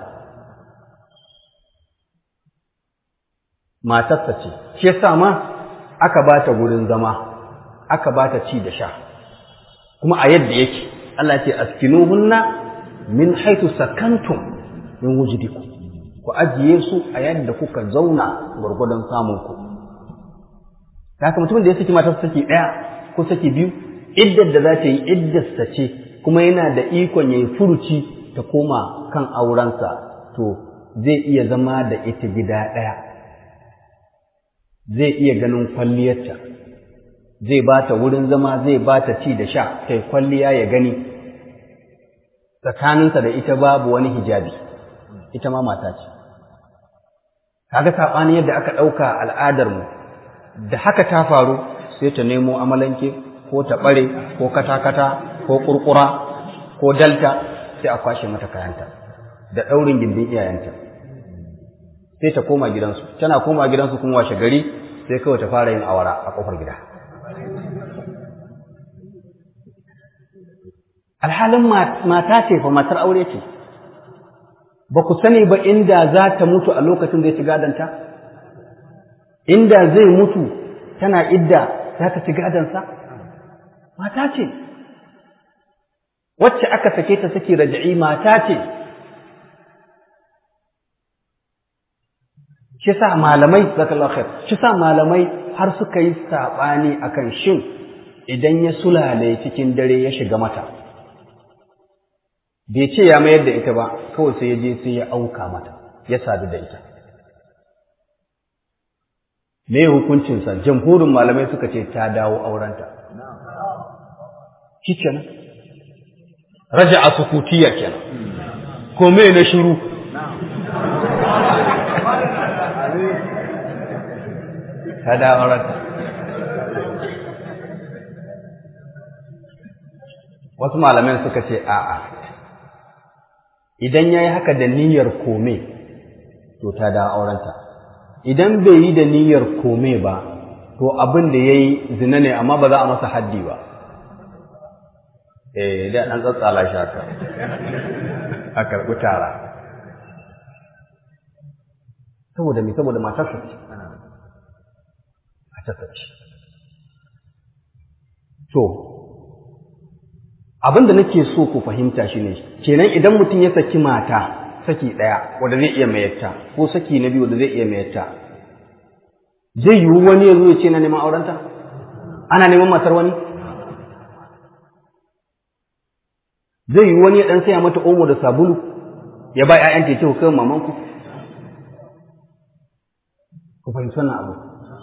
matarsa ce shi yasa ma aka ba ta gurin zama aka ba ta ci da sha kuma a yadda yake Allah ce askinuhunna min haitu sakantum min wujudikum ku ajiye su a yadda kuka zauna gwargwadon samun ku haka mutumin da ya saki matar saki ɗaya ko saki biyu iddar da za ta yi iddarsa ce kuma yana da ikon ya yi furuci ta koma kan aurensa to zai iya zama da ita gida ɗaya zai iya ganin kwalliyarta zai ba ta wurin zama zai ba ta ci da sha kai kwalliya ya gani tsakaninsa da ita babu wani hijabi ita ma mata ce kaga saɓani yadda aka ɗauka al'adarmu da haka ta faru sai ta nemo amalanke ko ta ɓare ko kata-kata ko ƙurƙura ko dalta sai a kwashe mata kayanta da ɗaurin gindin iyayenta sai ta koma gidansu tana koma gidansu kuma washe gari sai kawai ta fara yin awara a ƙofar gida alhalin mata ce fa matar aure ce ba ku sani ba inda za ta mutu a lokacin zai ci gadonta inda zai mutu tana idda za ta ci gadonsa mata ce wacce aka sake ta saki raja'i mata ce shi sa malamai zakallahu khair shi sa malamai har suka yi sabani akan shin idan ya sulale cikin dare ya shiga mata bai ce ya mayar da ita ba kawai sai ya je sai ya auka mata ya sadu da ita me hukuncinsa jamhurin malamai suka ce ta dawo aurenta shi kenan raja a sukutiya kenan ko me na shiru ta dawo aurenta wasu malamai suka ce a'a idan ya yi haka da niyyar kome to ta dawo aurenta idan bai yi da niyyar kome ba to to abin da ya yi zina ne amma ba za a masa haddi ba eh da ɗan tsatsala shi haka a karɓi tara saboda me saboda matarsa ce matarsa ce to abin da nake so ku fahimta shi ne kenan idan mutum ya saki mata saki ɗaya wanda zai iya mayarta ko saki na biyu wanda zai iya mayarta zai yiwu wani ya zo ya ce na neman aurenta ana neman matar wani zai yiwu wani ya ɗan saya mata omo da sabulu ya ba ‘ya'yan ce ku kai mamanku ku fahimci wannan abu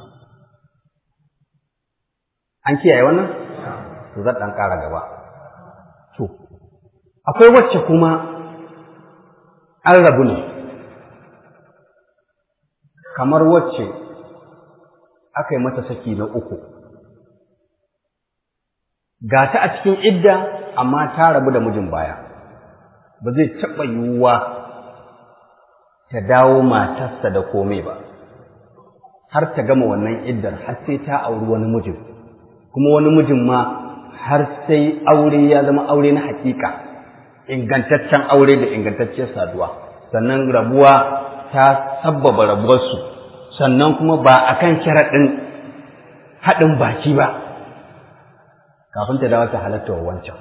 an kiyaye wannan to zan ɗan ƙara gaba to akwai wacce kuma an rabu ne kamar wacce aka yi mata saki na uku ga ta a cikin idda amma ta rabu da mijin baya ba zai taɓa yiwuwa ta dawo matarsa da komai ba har ta gama wannan iddar har sai ta auri wani mijin kuma wani mijin ma har sai aure ya zama aure na hakika ingantaccen aure da ingantaccen saduwa sannan rabuwa ta sabbaba rabuwarsu sannan kuma ba a kan sharaɗin haɗin baki ba kafin ta dawo ta halatta wa wancan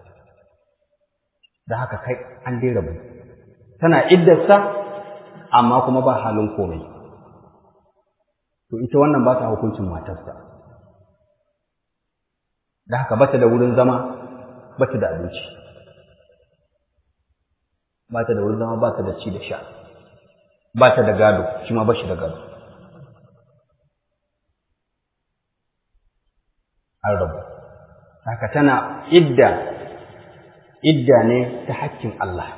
da haka kai an dai rabu tana iddarsa amma kuma ba halin komai to ita wannan ba ta hukuncin matarsa da haka bata da wurin zama bata da abinci bata da wurin zama bata da ci da sha bata da gado shi ma bashi da gado an rabu haka tana idda idda ne ta hakkin Allah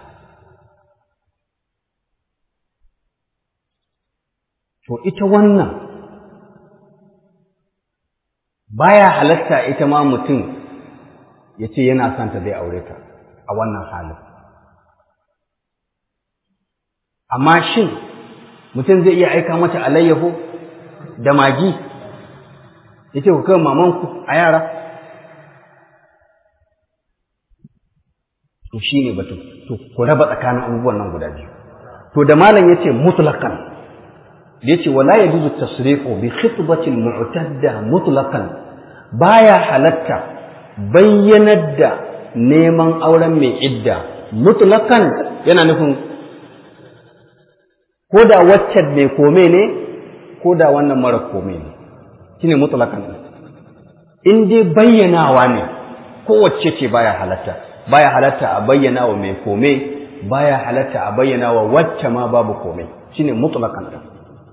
to ita wannan baya halatta ita ma mutum ya ce yana son ta zai aure ta a wannan halin amma shin mutum zai iya aika mata alayyaho da magi ya ce ku kai mamanku a yara to shi ne batun to ku raba tsakanin abubuwan nan guda biyu to da malam ya ce mutlakan da ya ce wala ya juzu tasrifu bi khitbatil mu'tadda mutlakan baya halatta bayyanar da neman auren mai idda mutlakan yana nufin ko da wacce mai kome ne ko da wannan mara kome ne shine mutlakan in dai bayyanawa ne kowace ce baya halatta baya halatta a bayyana wa mai kome baya halatta a bayyana wa wacce ma babu kome shine mutlaqan din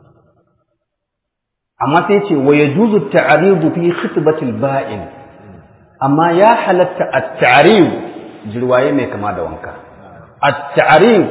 amma sai ce wa yajuzu at-ta'ridu fi khitbatil ba'in amma ya halatta at-ta'rid jirwaye mai kama da wanka at-ta'rid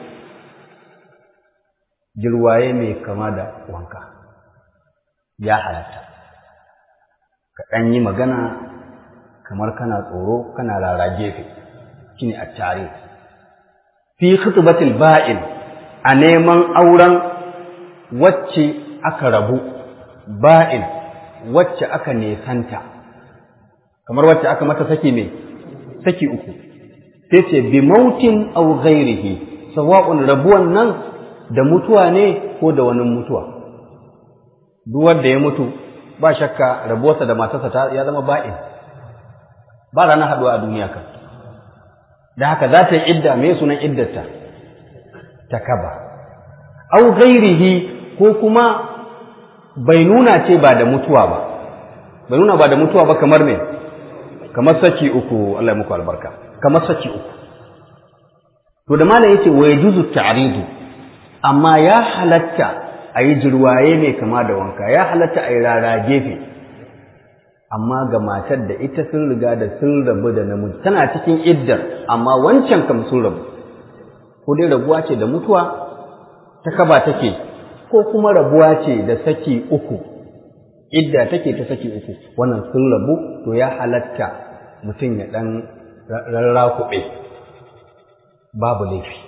jirwaye mai kama da wanka ya halatta ka ɗan yi magana kamar kana tsoro kana rara gefe shine a tare fi khutbatil ba'in a neman auren wacce aka rabu ba'in wacce aka nesanta kamar wacce aka mata saki mai saki uku sai ce bi mautin aw ghairihi sawa'un rabuwan nan da mutuwa ne ko da wani mutuwa duk wanda ya mutu ba shakka rabuwarsa da matarsa ya zama ba'in ba ranar haɗuwa a duniya kan da haka za ta yi idda mai sunan iddarta ta kaba au gairihi ko kuma bai nuna ce ba da mutuwa ba bai nuna ba da mutuwa ba kamar me kamar saki uku Allah ya muku albarka kamar saki uku to da malam yace wa yajuzu ta'ridu amma ya halatta a yi jirwaye mai kama da wanka ya halatta a yi rara gefe amma ga matar da ita sun riga da sun rabu da namiji tana cikin iddar amma wancan kam sun rabu ko dai rabuwa ce da mutuwa ta kaba take ko kuma rabuwa ce da saki uku idda take ta saki uku wannan sun rabu to ya halatta mutum ya ɗan rarrakuɓe babu laifi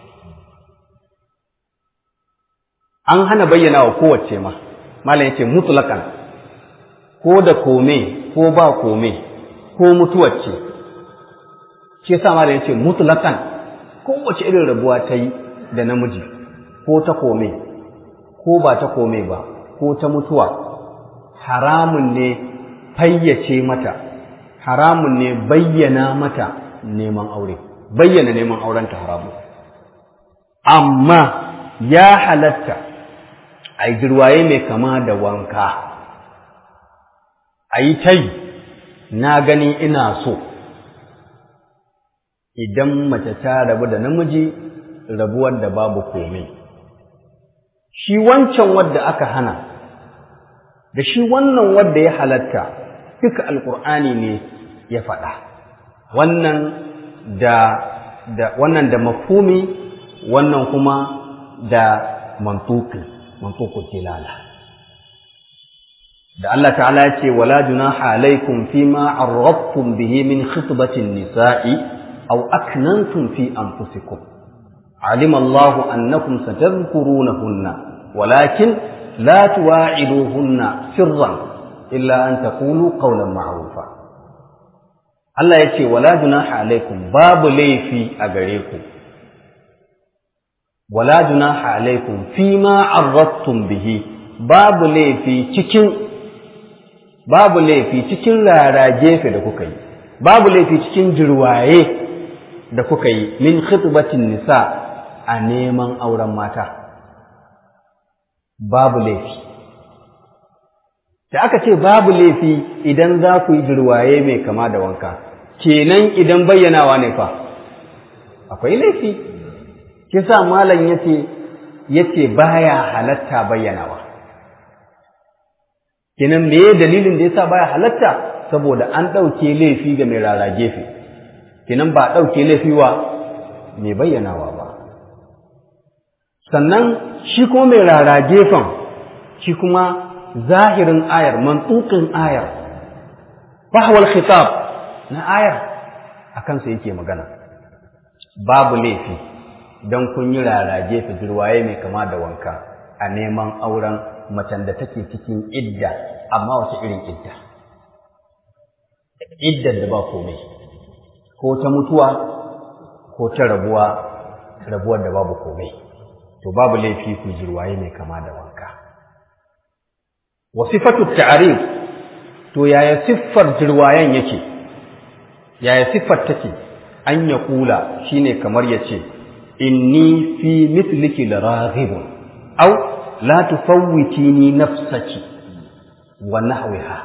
an hana bayyana wa kowace ma malam yace mutlaqan ko da kome ko ba kome ko mutuwar ce shi yasa ma da yace mutlaqan kowace irin rabuwa ta yi da namiji ko ta kome ko ba ta kome ba ko ta mutuwa haramun ne fayyace mata haramun ne bayyana mata neman aure bayyana neman aurenta haramun amma ya halatta a jirwaye mai kama da wanka a yi tai na gani ina so idan mace ta rabu da namiji rabuwar da babu komai shi wancan wadda aka hana da shi wannan wadda ya halatta duka alkur'ani ne ya faɗa wannan da da wannan da mafhumi wannan kuma da mantuki mantukul tilala da Allah ta'ala ya ce wala junaha alaikum fima arrabtum bihi min khitbatin nisa'i aw aknantum fi anfusikum علم الله أنكم ستذكرونهن ولكن لا تواعدوهن سرا إلا أن تقولوا قولا معروفا Allah ya ce, Wala junaha alaikum babu laifi a gare ku, wala junaha alaikum fi ma arrattum bihi babu laifi cikin babu laifi cikin rara gefe da kuka yi, babu laifi cikin jirwaye da kuka yi min khitbatin nisa a neman auren mata. Babu laifi. Da aka ce babu laifi idan za ku yi jirwaye mai kama da wanka, kenan idan bayyanawa ne fa, akwai laifi. Kisa malam yace yace baya halatta bayyanawa. Kenan me dalilin da yasa baya halatta saboda an ɗauke laifi ga mai rara gefe. Kenan ba ɗauke laifi wa mai bayyanawa ba. Sannan shi kuma mai rara gefen shi kuma zahirin ayar mantukin ayar fahwal khitab na ayar a kansa yake magana babu laifi don kun yi rarage fijirwaye mai kama da wanka a neman auren macen da take cikin idda amma wace irin idda iddar da ba komai ko ta mutuwa ko ta rabuwa rabuwar da babu komai to babu laifi ku jirwaye mai kama da wanka wa sifatu ta'rif to yaya siffar jirwayen yake yaya siffar take an ya kula shine kamar yace inni fi mithliki laraghibun aw la tufawwitini nafsaki wa nahwiha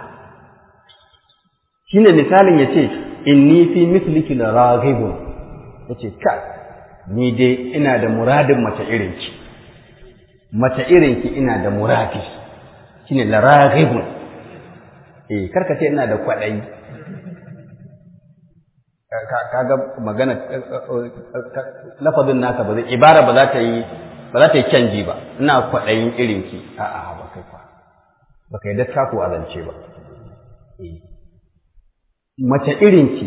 shine misalin yace inni fi mithliki laraghibun yace ka ni dai ina da muradin mace irinki mace irinki ina da muradi shine laraghibun eh karka ce ina da kwadayi kaga magana lafazin naka ba zai ibara ba za ta yi ba za ta yi canji ba ina kwadayin irinki a'a ba kai kwa ba kai da tako azance ba mace irinki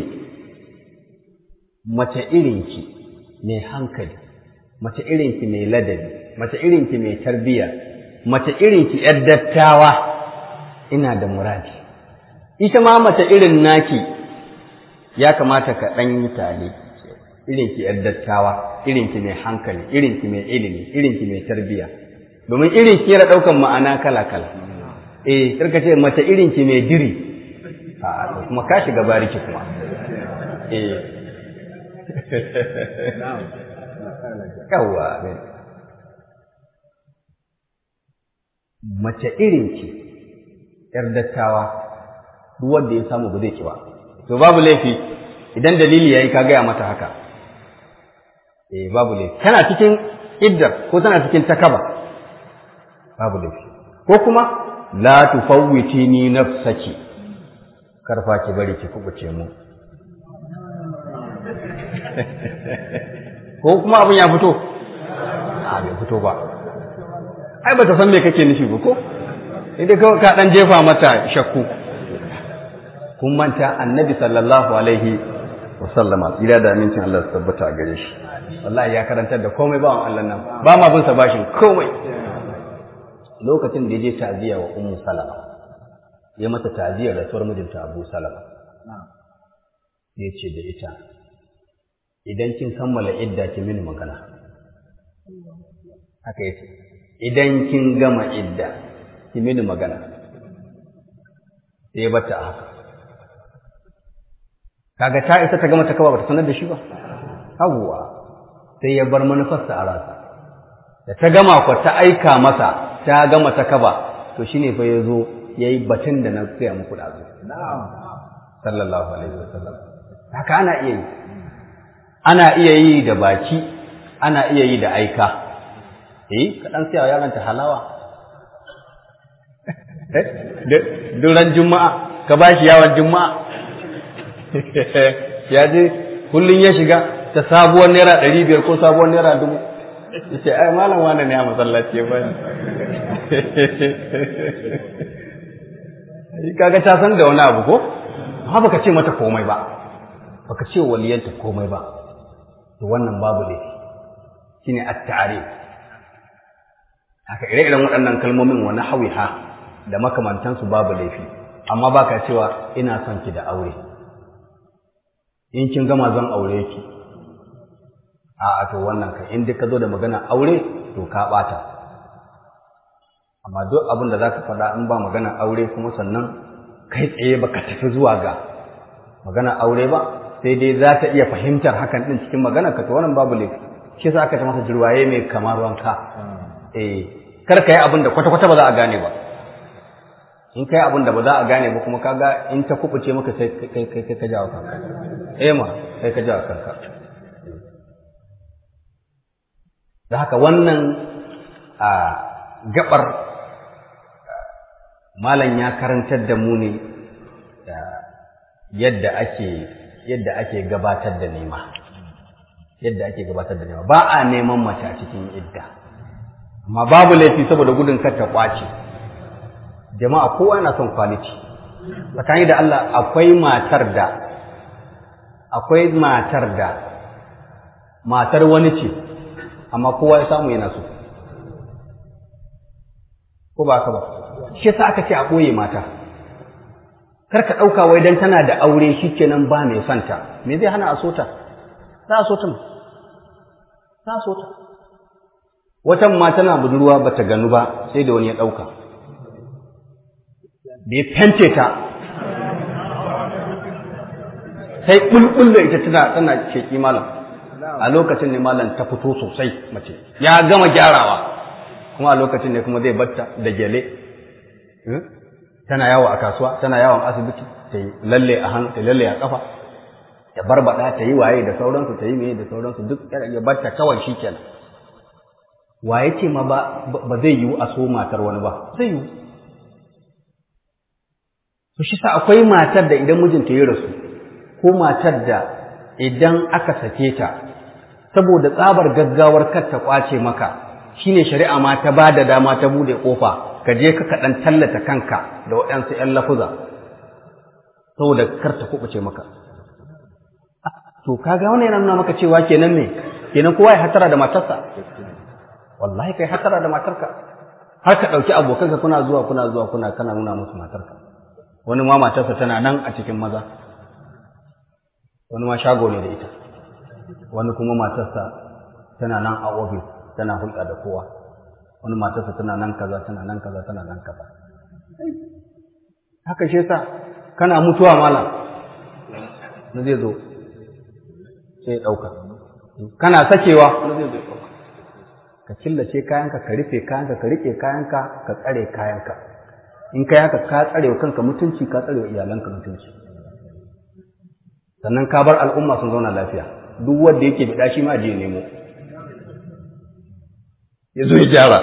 mace irinki mai hankali mace irinki mai ladabi mace irinki mai tarbiyya mace irinki ‘yar dattawa ina da muradi, ita ma mace irin naki ya kamata ka ɗan yi tare, irinki ‘yar dattawa, irinki mai hankali, irinki mai ilimi, irinki mai tarbiyya, domin irinki yana ɗaukan ma'ana kala-kala. Eh, karka ce mace irinki mai diri, a kuma ka shiga bariki kuma. Eh. Yawwa, mace irinki ‘yar dattawa duk wanda ya samu ba zai ci ba. To babu laifi idan dalili ya yi ka gaya mata haka. Eh babu laifi. Tana cikin iddar ko tana cikin takaba. Babu laifi. Ko kuma la tufawwiti ni nafsaki. Karfa ki bari ki kubuce mu. Ko kuma abin ya fito? A bai fito ba. ai ba ta san me kake nufi ba ko idan ka ka dan jefa mata shakku kun manta annabi sallallahu alaihi wa sallama tsira da amincin Allah su tabbata a gare shi wallahi ya karantar da komai ba Allah nan ba ma bin sa bashin komai lokacin da ya je ta'ziya wa ummu salama ya mata ta'aziyar rasuwar mijinta Abu Salama ya ce da ita idan kin kammala idda ki mini magana haka yace idan kin gama idda ki mini magana sai ya bata haka kaga ta isa ta gama ta kaba bata sanar da shi ba hawwa sai ya bar manufarsa a rasa da ta gama kwa ta aika masa ta gama ta kaba to shine fa ya zo ya yi batun da na tsaya muku da sallallahu alaihi wasallam haka ana iya yi ana iya yi da baki ana iya yi da aika eh ka dan sai yaron ta halawa duran juma'a ka bashi yawon juma'a ya je kullun ya shiga ta sabuwar naira ɗari biyar ko sabuwar naira dubu ya ce ai malam wane ne a masallaci ya bani kaga ta san da wani abu ko amma baka ce mata komai ba baka ce waliyanta komai ba to wannan babu laifi shine at-ta'rif haka ire-iren waɗannan kalmomin wa nahwiha da makamantansu babu laifi amma baka cewa ina son ki da aure in kin gama zan aure ki a'a to wannan kai in duk ka zo da magana aure to ka bata amma duk abin da zaka faɗa in ba magana aure kuma sannan kai tsaye baka tafi zuwa ga magana aure ba sai dai za ta iya fahimtar hakan din cikin magana ka to wannan babu laifi shi yasa aka ta masa jirwaye mai kamar wanka eh kar ka yi abin da kwata-kwata ba za a gane ba in kai abin da ba za a gane ba kuma kaga in ta kubuce maka sai kai kai kai ka jawo kanka eh ma sai ka jawo kanka da haka wannan a gabar malam ya karantar da mu ne yadda ake yadda ake gabatar da nema yadda ake gabatar da nema ba a neman mace a cikin idda amma babu laifi saboda gudun kar ta kwace jama'a kowa yana son quality tsakani da Allah akwai matar da akwai matar da matar wani ce amma kowa ya samu yana so ko ba ka ba shi yasa aka ce a ɓoye mata kar ka ɗauka wai dan tana da aure shikenan ba mai santa me zai hana a sota za a sota za a sota watan ma tana budurwa bata ganu ba sai da wani ya ɗauka da ya fente ta sai ɓulɓul da ita tana tana sheki malam a lokacin ne malam ta fito sosai mace ya gama gyarawa kuma a lokacin ne kuma zai batta da gele tana yawo a kasuwa tana yawon asibiti ta yi lalle a hannu ta lalle a kafa ta barbada ta yi waye da sauransu ta yi meye da sauransu duk ya batta kawai shi kenan waye ce ma ba ba zai yiwu a so matar wani ba zai yiwu to shi sa akwai matar da idan mijinta ya rasu ko matar da idan aka sake ta saboda tsabar gaggawar kar ta kwace maka shine shari'a ma ta bada dama ta bude kofa ka je ka kaɗan tallata kanka da waɗansu ‘yan lafuza saboda kar ta kuɓuce maka to kaga wannan yana nuna maka cewa kenan me kenan kowa ya hatara da matarsa wallahi kai hatara da matarka har ka ɗauki abokanka kuna zuwa kuna zuwa kuna kana nuna musu matarka wani ma matarsa tana nan a cikin maza wani ma shago ne da ita wani kuma matarsa tana nan a ofis tana hulɗa da kowa wani matarsa tana nan kaza tana nan kaza tana nan kaza haka shi yasa kana mutuwa malam na zai zo sai ya ɗauka kana sakewa na zai zo ɗauka ka killace kayanka ka rufe kayanka ka riƙe kayanka ka tsare kayanka in kai haka ka tsare wa kanka mutunci ka tsare wa iyalanka mutunci sannan ka bar al'umma sun zauna lafiya duk wanda yake bida shi ma je nemo ya zo ya gyara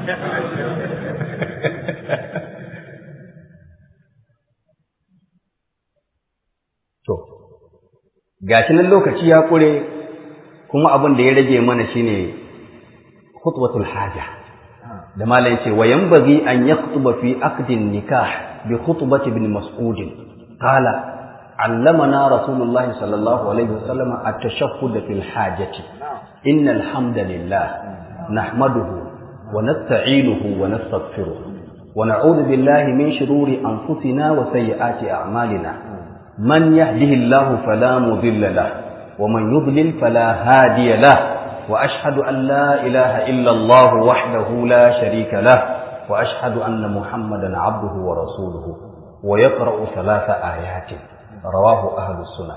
to gashi nan lokaci ya kure kuma abin da ya rage mana shine khutbatul haja da malam yace wa yanbaghi an yakhutuba fi aqdin nikah bi khutbati ibn mas'ud qala علمنا رسول الله صلى الله عليه وسلم التشهد في الحاجة إن الحمد لله نحمده ونستعينه ونستغفره ونعوذ بالله من شرور أنفسنا وسيئات أعمالنا من يهده الله فلا مضل له ومن يضلل فلا هادي له وأشهد أن لا إله إلا الله وحده لا شريك له وأشهد أن محمدا عبده ورسوله ويقرأ ثلاث آيات رواه أهل السنة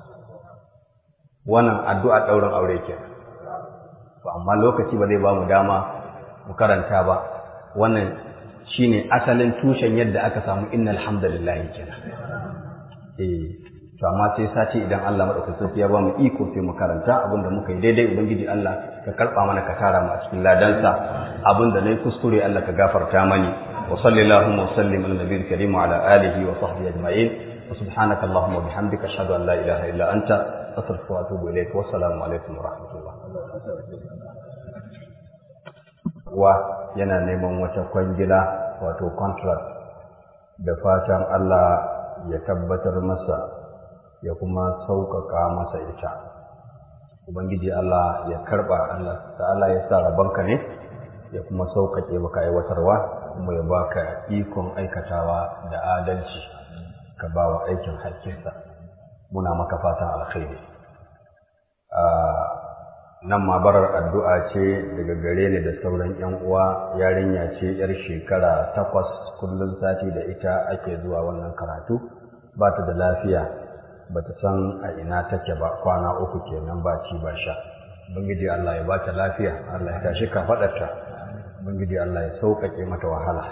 وانا الدعاء دورا أوريك فأما لوكتي بدي بام داما مكرنتا با وانا shine asalin tushen yadda aka samu innal hamdalillah kenan eh to amma sai sati idan Allah madaukakin sarki ya ba mu iko sai mu karanta abinda muka yi daidai ubangiji Allah ka karba mana ka tara mu a cikin ladansa abinda nayi kuskure Allah ka gafarta mani wa sallallahu wa sallim ala nabiyil karim wa ala alihi wa sahbihi ajma'in wa subhanaka allahumma wa bihamdika ashhadu an la ilaha illa anta astaghfiruka wa atubu ilayk wa assalamu alaikum wa rahmatullah wa yana neman wata kwangila wato contract da fatan Allah ya tabbatar masa ya kuma sauƙaƙa masa ita ubangiji Allah ya karɓa Allah ta'ala ya sa rabanka ne ya kuma sauƙaƙe maka aiwatarwa kuma ya baka ikon aikatawa da adalci ka ba wa aikin haƙƙinsa muna maka fatan alkhairi nan ma barar addu'a ce daga gare ni da sauran ‘yan uwa yarinya ce ‘yar shekara takwas kullum sati da ita ake zuwa wannan karatu ba ta da lafiya ba ta san a ina take ba kwana uku kenan ba ci ba sha ubangiji Allah ya ba ta lafiya Allah ya tashi ka faɗarta ubangiji Allah ya sauƙaƙe mata wahala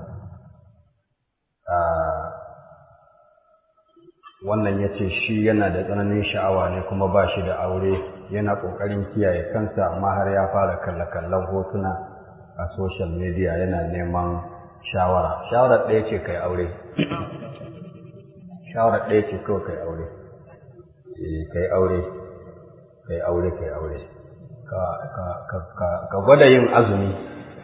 wannan ya ce shi yana da tsananin sha'awa ne kuma ba shi da aure yana ƙoƙarin kiyaye kansa amma har ya fara kalle-kallen hotuna a social media yana neman shawara shawara ɗaya ce kai aure shawara ɗaya ce kawai kai aure kai aure kai aure kai aure ka gwada yin azumi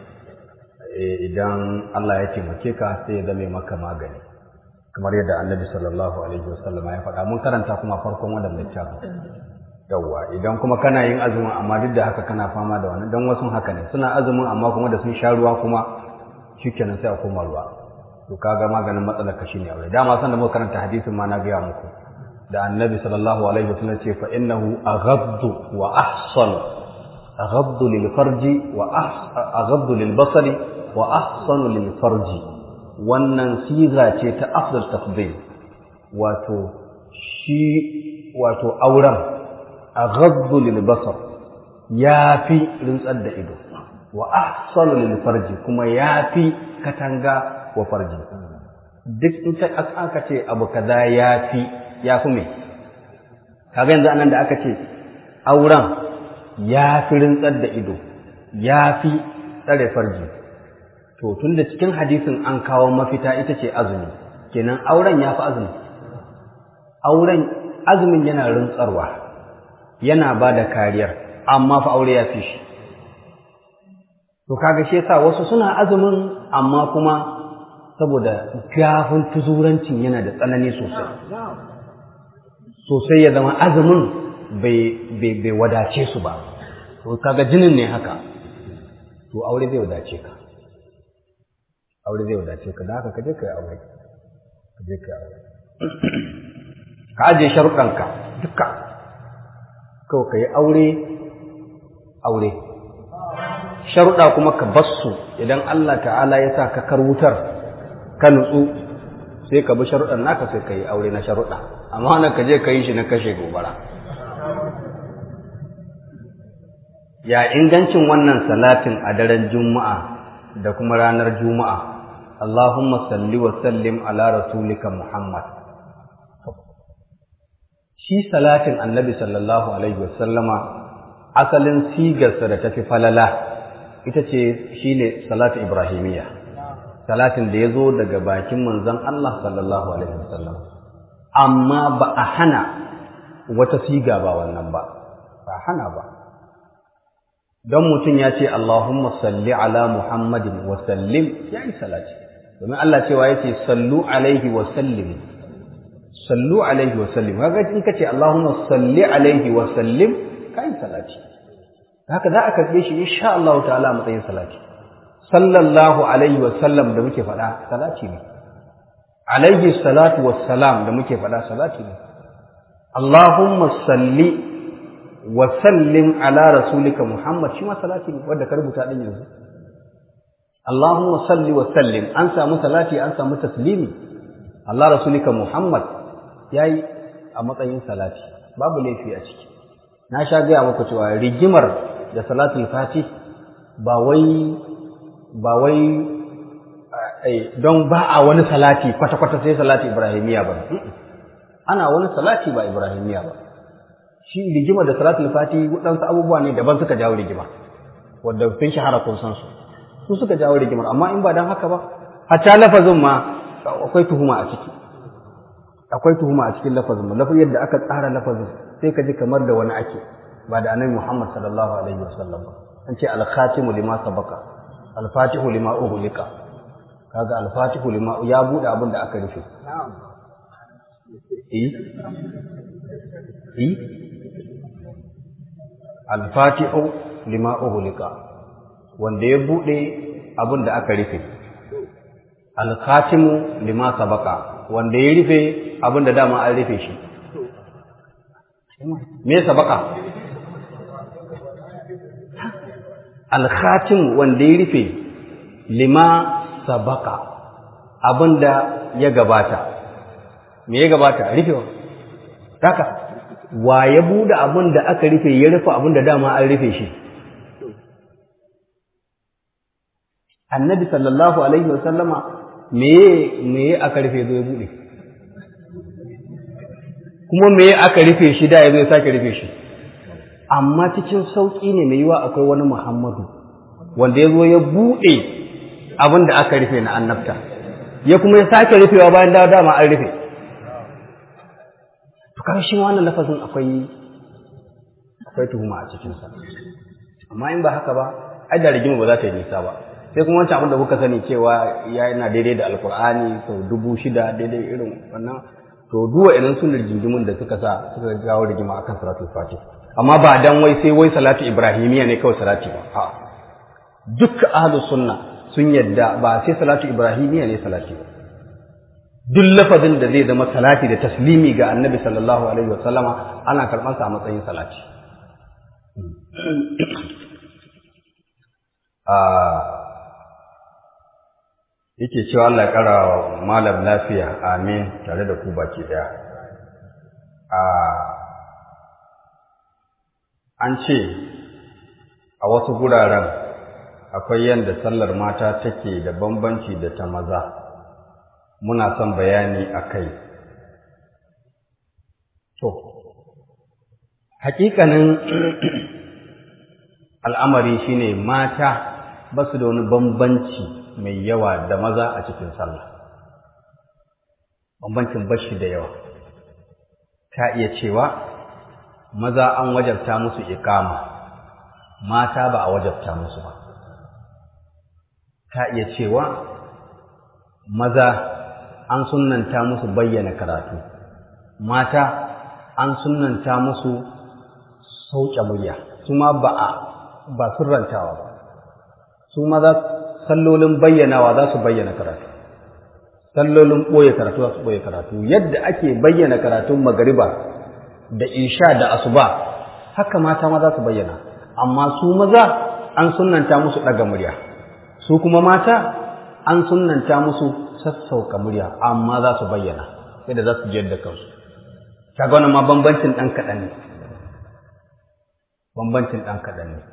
idan Allah ya taimake ka sai ya zame maka magani kamar yadda annabi sallallahu alaihi wasallam ya faɗa mun karanta kuma farkon wannan littafin yawwa idan kuma kana yin azumin amma duk da haka kana fama da wannan dan wasu haka ne suna azumin amma kuma da sun sha ruwa kuma shikenan sai a koma ruwa to kaga maganin matsalar ka shine aure dama san da muka karanta hadisin ma na gaya muku da annabi sallallahu alaihi wasallam ce fa innahu aghaddu wa ahsan aghaddu lil farji wa aghaddu lil basari wa ahsanu lil farji wannan siga ce ta afdal tafdil wato shi wato auren aghaddu lil basar yafi rintsar da ido wa ahsanu lil farji kuma yafi katanga wa farji duk in ta aka ce abu kaza yafi yafi me kaga yanzu anan da aka ce auren yafi rintsar da ido yafi tsare farji to tunda cikin hadisin an kawo mafita ita ce azumi kenan auren yafi azumi auren azumin yana rintsarwa yana ba da kariyar amma fa aure ya fi shi to kaga shi yasa wasu suna azumin amma kuma saboda gafin tuzurancin yana da tsanani sosai sosai ya zama azumin bai wadace su ba to kaga jinin ne haka to aure zai wadace ka aure zai wadace ka da haka ka je ka yi aure ka je ka yi aure ka ajiye sharuɗanka duka kawai ka yi aure aure sharuɗa kuma ka bassu idan Allah ta'ala ya sa ka karwutar ka nutsu sai ka bi sharuɗan naka sai ka yi aure na sharuɗa amma wannan ka je ka yi shi na kashe gobara ya ingancin wannan salatin a daren juma'a da kuma ranar juma'a Allahumma salli wa sallim ala rasulika Muhammad shi salatin annabi sallallahu alaihi wasallama asalin sigarsa da tafi falala ita ce shi ne salatu ibrahimiyya salatin da ya zo daga bakin manzon Allah sallallahu alaihi wasallam amma ba a hana wata siga ba wannan ba ba a hana ba don mutum ya ce Allahumma salli ala Muhammadin wa sallim ya yi salati domin Allah cewa ya ce sallu alaihi wa sallim sallu alaihi wa sallim kaga in kace Allahumma salli alaihi wa sallim kai salati haka za a karbe shi insha Allah ta'ala a matsayin salati sallallahu alaihi wasallam da muke faɗa salati ne alaihi salatu wassalam da muke faɗa salati ne Allahumma salli wa sallim ala rasulika Muhammad shi ma salati ne wanda ka rubuta din yanzu Allahumma salli wa sallim an samu salati an samu taslimi Allah rasulika Muhammad yayi a matsayin salati babu laifi a ciki na sha gaya muku cewa rigimar da salatul fati ba wai ba wai don ba a wani salati kwata-kwata sai salati ibrahimiya ba ana wani salati ba ibrahimiya ba shi rigima da salatul fati waɗansu abubuwa ne daban suka jawo rigima wadda sun shahara kun san su su suka jawo rigimar amma in ba don haka ba hatta lafazin ma akwai tuhuma a ciki akwai tuhuma a cikin lafazin lafazin yadda aka tsara lafazin sai ka ji kamar da wani ake ba da annabi Muhammad sallallahu alaihi wasallam ba an ce al-khatimu lima sabaka al-fatihu lima ughliqa kaga al-fatihu lima ya bude abin da aka rufe na'am eh eh al-fatihu lima ughliqa wanda ya bude abin da aka rufe al-khatimu lima sabaka wanda ya rufe abin da dama an rufe shi me sabaka alkhatim wanda ya rufe lima sabaka abinda ya gabata me ya gabata rufewa haka wa ya bude abinda aka rufe ya rufe abinda dama an rufe shi annabi sallallahu alaihi wasallama me me aka rufe zo ya bude kuma me aka rufe shi da ya zo ya sake rufe shi amma cikin sauƙi ne mai yiwa akwai wani Muhammadu wanda ya zo ya buɗe abin da aka rufe na annabta ya kuma ya sake rufewa bayan dawo dama an rufe to karshen wannan lafazin akwai akwai tuhuma a cikinsa amma in ba haka ba ai da rigima ba za ta yi nisa ba sai kuma wancan abin da kuka sani cewa ya yana daidai da alkur'ani sau dubu shida daidai irin wannan to duwa idan sun rigingimin da suka sa suka gawo rigima akan salatul fatih amma ba dan wai sai wai salatu ibrahimiya ne kawai salati ba a duk ahlus sunna sun yadda ba sai salatu ibrahimiya ne salati ba duk lafazin da zai zama salati da taslimi ga annabi sallallahu alaihi wasallama ana karɓar sa a matsayin salati yake cewa Allah ya kara malam lafiya amin tare da ku baki daya an ce a wasu guraren akwai yadda sallar mata take da bambanci da ta maza muna son bayani a kai to hakikanin al'amari shine mata ba su da wani bambanci mai yawa da maza a cikin sallah bambancin bashi da yawa ta iya cewa maza an wajabta musu ikama mata ba a wajabta musu ba ta iya cewa maza an sunanta musu bayyana karatu mata an sunanta musu sauke murya su ma ba a ba surrantawa ba su maza sallolin bayyanawa za su bayyana karatu sallolin ɓoye karatu za su ɓoye karatu yadda ake bayyana karatun magariba da isha da asuba haka mata ma za su bayyana amma su maza an sunanta musu ɗaga murya su kuma mata an sunanta musu sassauka murya amma za su bayyana yadda za su jiyar da kansu kaga wannan ma bambancin ɗan kaɗan ne bambancin ɗan kaɗan ne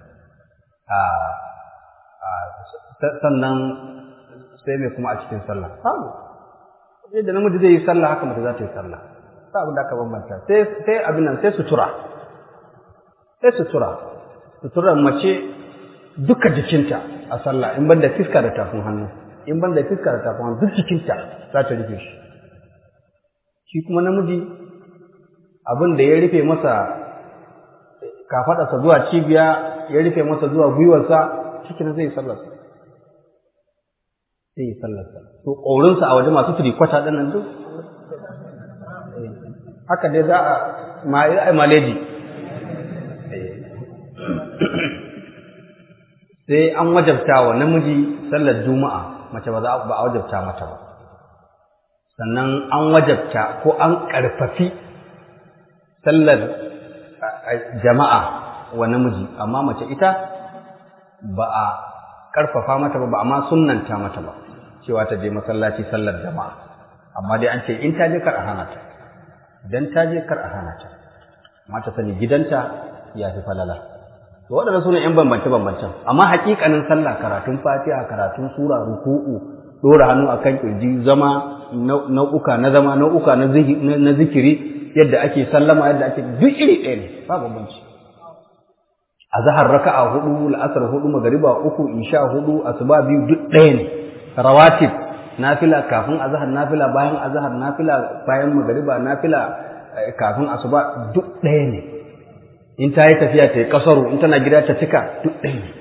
sannan sai mai kuma a cikin sallah samu yadda namiji zai yi sallah haka mace za ta yi sallah ta abin da aka bambanta sai abin nan sai sutura sai sutura suturar mace duka jikinta a sallah in ban da fiska da tafin hannu in ban da fiska da tafin hannu duk jikinta za ta rufe shi shi kuma namiji abin da ya rufe masa kafaɗarsa zuwa cibiya ya rufe masa zuwa gwiwarsa cikin zai sallarsa sai yi sallarsa to ƙorinsa a waje masu turikwata ɗin nan duk haka dai za a maleji sai an wajabta wa namiji sallar juma'a mace ba za a wajabta mata ba sannan an wajabta ko an ƙarfafi sallar jama'a wa namiji amma mace ita ba a ƙarfafa mata ba ba amma sunnanta mata ba cewa ta je masallaci sallar jama'a amma dai an ce in ta je kar a hana ta idan ta je kar a hana ta amma ta sani gidanta ya fi falala to waɗanda su ne ‘yan bambance-bambancen amma haƙiƙanin sallah karatun fatiha karatun sura ruku'u ɗora hannu a kan ƙirji zama nau'uka na zama nau'uka na zikiri yadda ake sallama yadda ake duk iri ɗaya ne ba bambanci a zahar raka'a hudu la'asar hudu magariba uku isha hudu asuba biyu duk ɗaya ne rawatib nafila kafin azhar nafila bayan azhar nafila bayan magariba nafila kafin asuba duk ɗaya ne in ta yi tafiya ta yi kasaru in tana gida ta cika duk ɗaya ne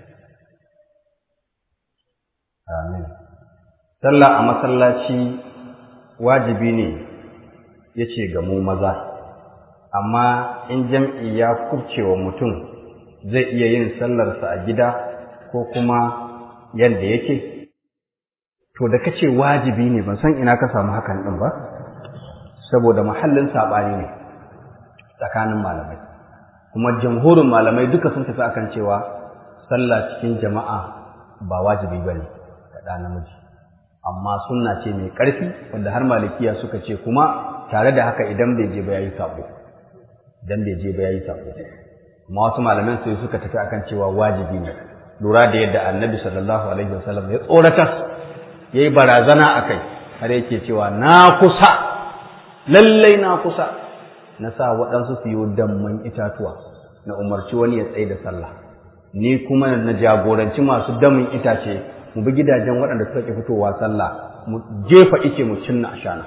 amin sallah a masallaci wajibi ne ya ce ga mu maza amma in jam'i ya kubcewa mutum zai iya yin sallarsa a gida ko kuma yadda yake to da kace wajibi ne ban san ina ka samu hakan din ba saboda mahallin sabani ne tsakanin malamai kuma jamhurin malamai duka sun tafi akan cewa sallah cikin jama'a ba wajibi bane ga ɗa namiji amma sunna ce mai ƙarfi wanda har malikiya suka ce kuma tare da haka idan bai je ba yayi sabo idan bai je ba yayi sabo amma wasu malaman sai suka tafi akan cewa wajibi ne lura da yadda annabi sallallahu alaihi wasallam ya tsoratar ya yi barazana a kai har yake cewa na kusa lallai na kusa na sa waɗansu su yi damman itatuwa na umarci wani ya tsaye da sallah ni kuma na jagoranci masu damin itace mu bi gidajen waɗanda suka ƙi fitowa sallah mu jefa ice mu cinna a shana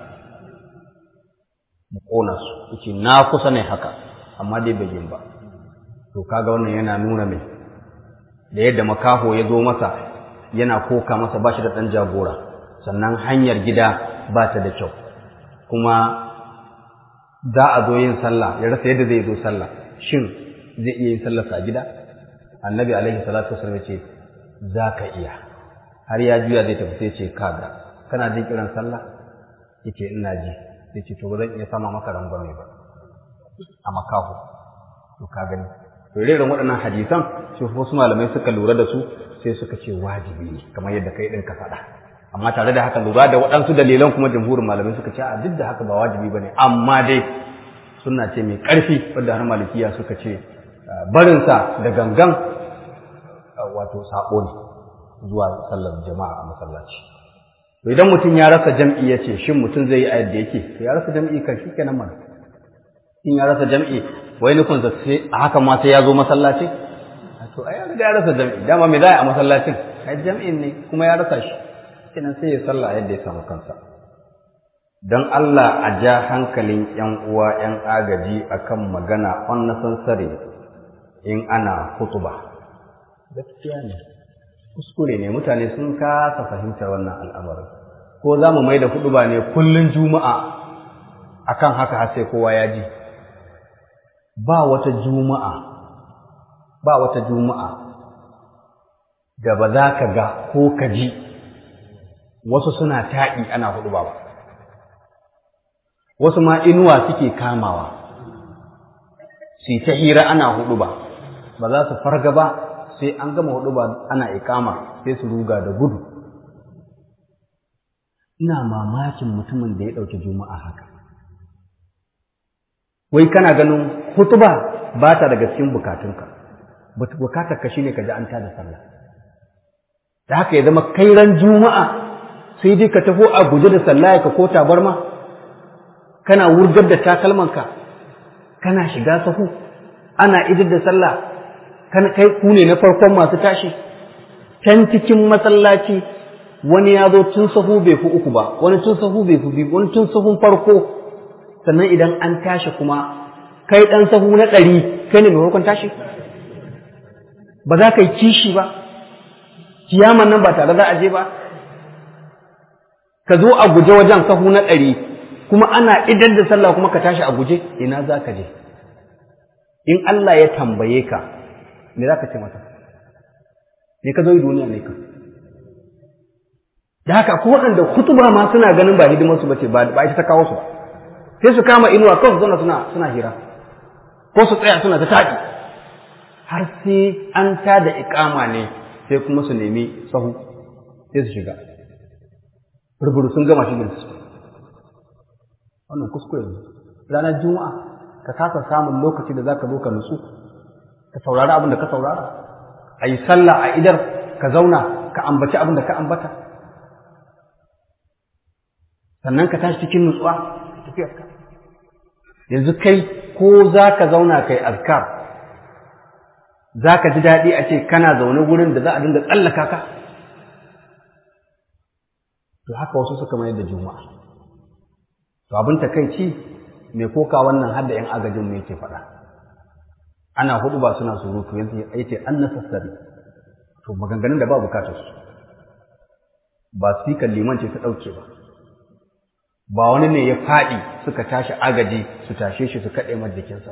mu ƙona su ice na kusa ne haka amma dai bai yin ba to kaga wannan yana nuna mai da yadda makaho ya zo masa yana koka masa ba shi da ɗan jagora sannan hanyar gida ba ta da kyau kuma za a zo yin sallah ya rasa yadda zai zo sallah shin zai iya yin sallarsa a gida annabi alaihi salatu wasallam ce za ka iya har ya juya zai tafi sai ce kaga kana jin kiran sallah yace ina ji sai ce to ba zan iya sama maka rangwame ba a makaho to ka gani to irin waɗannan hadisan sai wasu malamai suka lura da su sai suka ce wajibi ne kamar yadda kai ɗin ka faɗa amma tare da haka lura da waɗansu dalilan kuma jamhurin malamai suka ce a duk da haka ba wajibi ba ne amma dai suna ce mai ƙarfi wadda har malikiya suka ce barinsa da gangan wato saƙo ne zuwa sallar jama'a a masallaci to idan mutum ya rasa jam'i ya ce shin mutum zai yi a yadda yake to ya rasa jam'i kan shi kenan mana in ya rasa jam'i wai nufin sa sai a haka ma sai ya zo masallaci to ai ya riga ya rasa jam'i dama me za a masallacin ai jam'in ne kuma ya rasa shi kenan sai ya sallah yadda ya samu kansa don Allah a ja hankalin ‘yan uwa ‘yan agaji akan magana on na sansare in ana hutuba gaskiya ne kuskure ne mutane sun kasa fahimtar wannan al'amarin ko za mu mai da hutuba ne kullum juma'a akan haka har sai kowa ya ji ba wata juma'a ba wata juma'a da ba za ka ga ko ka ji wasu suna taɗi ana hudu ba wasu ma inuwa suke kamawa su ta hira ana hudu ba ba za su farga ba sai an gama hudu ba ana ikama sai su ruga da gudu ina mamakin mutumin da ya ɗauki juma'a haka wai kana ganin hutuba ba ta daga cikin bukatunka bukatar ka shine ka ji an tada sallah da haka ya zama kairan juma'a sai dai ka taho a guje da sallaya ka ko tabarma kana wurgar da takalmanka kana shiga sahu ana idar da sallah kana kai ku ne na farkon masu tashi can cikin masallaci wani ya zo tun sahu bai fi uku ba wani tun sahu bai fi biyu wani tun sahun farko sannan idan an tashi kuma kai ɗan sahu na ɗari kai ne mai farkon tashi ba za ka yi kishi ba kiyaman nan ba tare za a je ba ka zo a guje wajen sahu na ɗari kuma ana idan da sallah kuma ka tashi a guje ina za ka je in Allah ya tambaye ka me za ka ce mata me ka zo yi duniya ne ka da haka ko waɗanda kutuba ma suna ganin ba hidimar su bace ba ita ta kawo su ba sai su kama inuwa kawai su zauna suna suna hira ko su tsaya suna ta taɗi har sai an ta da iƙama ne sai kuma su nemi sahu sai su shiga burburu sun gama shigin su wannan kuskure ne ranar juma'a ka kasa samun lokaci da zaka zo ka nutsu ka saurari abin da ka saurara a yi sallah a idar ka zauna ka ambaci abin da ka ambata sannan ka tashi cikin nutsuwa tafiyarka yanzu kai ko za ka zauna kai azkar za ka ji daɗi a ce kana zaune wurin da za a dinga tsallaka ka to haka wasu suka mayar da juma'a to abin takaici mai koka wannan hadda yan agajin mu yake faɗa ana hudu ba suna surutu yanzu ya ce an nasassari to maganganun da ba bukatar su ba sikan liman ce ta ɗauke ba ba wani ne ya faɗi suka tashi agaji su tashe shi su kaɗe majikinsa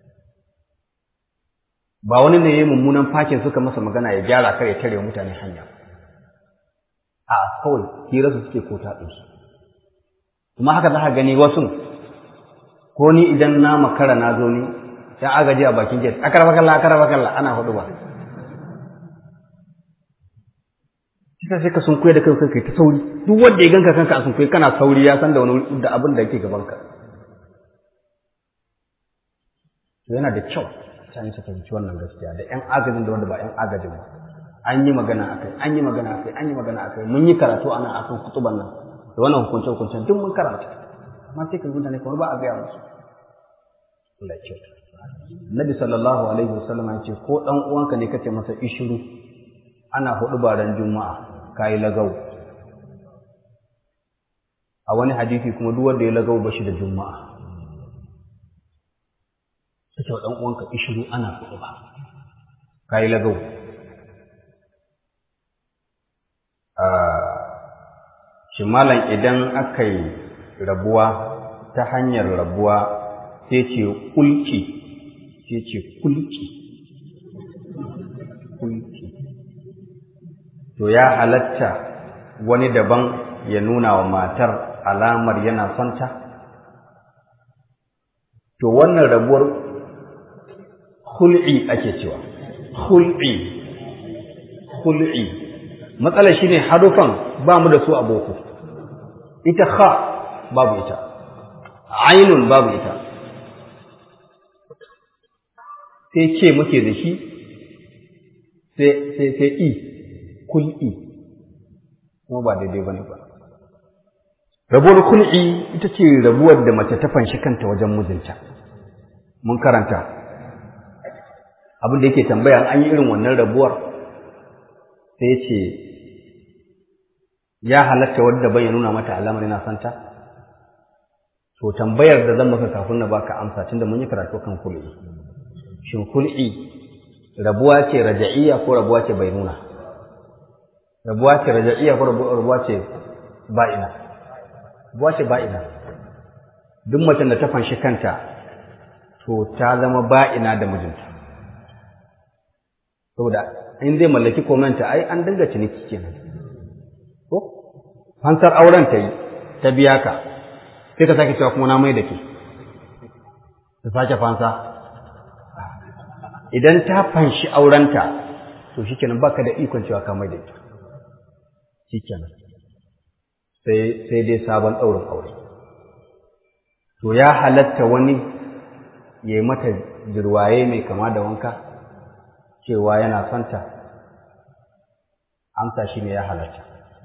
ba wani ne ya yi mummunan fakin suka masa magana ya gyara kar ya tare mutane hanya a kawai hira su suke ko taɗinsu kuma haka za ka gani wasu ko ni idan na makara na zo ni ya agaji a bakin gate akara bakalla akara bakalla ana hudu ba kika sai ka sunkuye da kanka kai ta sauri duk wanda ya ganka kanka a sunkuye kana sauri ya san da wani da abin da yake gaban ka to yana da kyau mutane su fahimci wannan gaskiya da ƴan agajin da wanda ba ƴan agajin ba an yi magana akai an yi magana akai an yi magana akai mun yi karatu ana akan kutuban nan da wannan hukunce hukuncen duk mun karanta amma sai ka mutane kuma ba a gaya musu Allah ya kyauta Nabi sallallahu alaihi wasallam ya ce ko dan uwanka ne kace masa ishiru ana hudu baran juma'a kai lagau a wani hadisi kuma duk wanda ya lagau bashi da juma'a kace dan uwanka ishiru ana hudu ba kai lagau shi malam idan aka yi rabuwa ta hanyar rabuwa sai ce kulki sai ce kulki kulki to ya halatta wani daban ya nuna wa matar alamar yana sonta to wannan rabuwar hul'i ake cewa hul'i hul'i matsalar shine harufan ba mu da su a boko ita kha babu ita ainun babu ita sai ce muke da shi sai sai sai i kul'i kuma ba daidai bane ba rabuwar kul'i ita ce rabuwar da mace ta fanshi kanta wajen mijinta mun karanta abin da yake tambaya an yi irin wannan rabuwar sai ce ya halatta wadda bai ya nuna mata alamar yana santa to tambayar da zan maka kafin na baka amsa tunda mun yi karatu kan kul'i shin kul'i rabuwa ce raja'iyya ko rabuwa ce bai nuna rabuwa ce raja'iyya ko rabuwa ce ba'ina rabuwa ce ba'ina duk macen da ta fanshi kanta to ta zama ba'ina da mijinta saboda in zai mallaki komanta ai an dinga ciniki kenan ko fansar auren ta yi ta biya ka sai ka sake cewa kuma na mai da ke ta sake fansa idan ta fanshi aurenta to shikenan baka da ikon cewa ka mai da ita shikenan sai sai dai sabon ɗaurin aure to ya halatta wani ya yi mata jirwaye mai kama da wanka cewa yana santa amsa shi ne ya halatta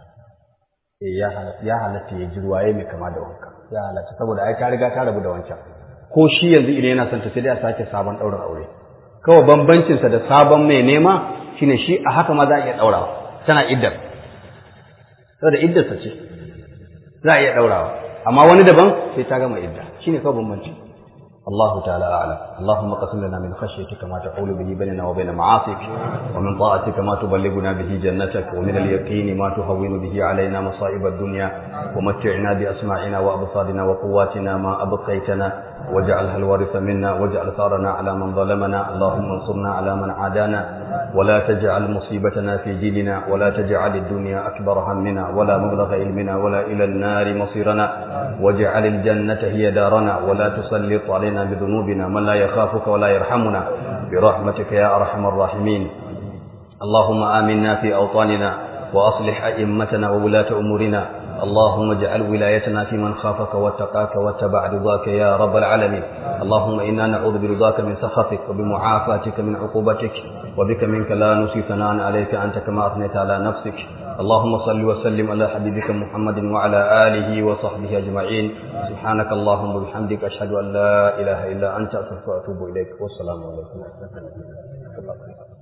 ya halatta ya jirwaye mai kama da wanka ya halatta saboda ai ta riga ta rabu da wancan ko shi yanzu idan yana santa sai dai a sake sabon ɗaurin aure kawai bambancinsa da sabon mai nema shine shi a haka ma za a iya ɗaurawa tana iddar saboda iddarsa ce za a iya ɗaurawa amma wani daban sai ta gama idda shine kawai bambanci الله تعالى أعلم اللهم قسم لنا من خشيتك ما تحول به بيننا وبين معاصيك ومن طاعتك ما تبلغنا به جنتك ومن اليقين ما تهون به علينا مصائب الدنيا ومتعنا بأسماعنا وأبصارنا وقواتنا ما أبقيتنا واجعلها الوارث منا واجعل ثارنا على من ظلمنا اللهم انصرنا على من عادانا ولا تجعل مصيبتنا في ديننا ولا تجعل الدنيا أكبر همنا ولا مبلغ علمنا ولا إلى النار مصيرنا واجعل الجنة هي دارنا ولا تسلط علينا بذنوبنا من لا يخافك ولا يرحمنا برحمتك يا أرحم الراحمين اللهم آمنا في أوطاننا وأصلح أئمتنا وولاة أمورنا اللهم اجعل ولايتنا في من خافك واتقاك واتبع رضاك يا رب العالمين اللهم إنا نعوذ برضاك من سخطك وبمعافاتك من عقوبتك وبك منك لا نسي ثناء عليك أنت كما أثنيت على نفسك اللهم صل وسلم على حبيبك محمد وعلى آله وصحبه أجمعين سبحانك اللهم وبحمدك أشهد أن لا إله إلا أنت أستغفرك وأتوب إليك والسلام عليكم ورحمة الله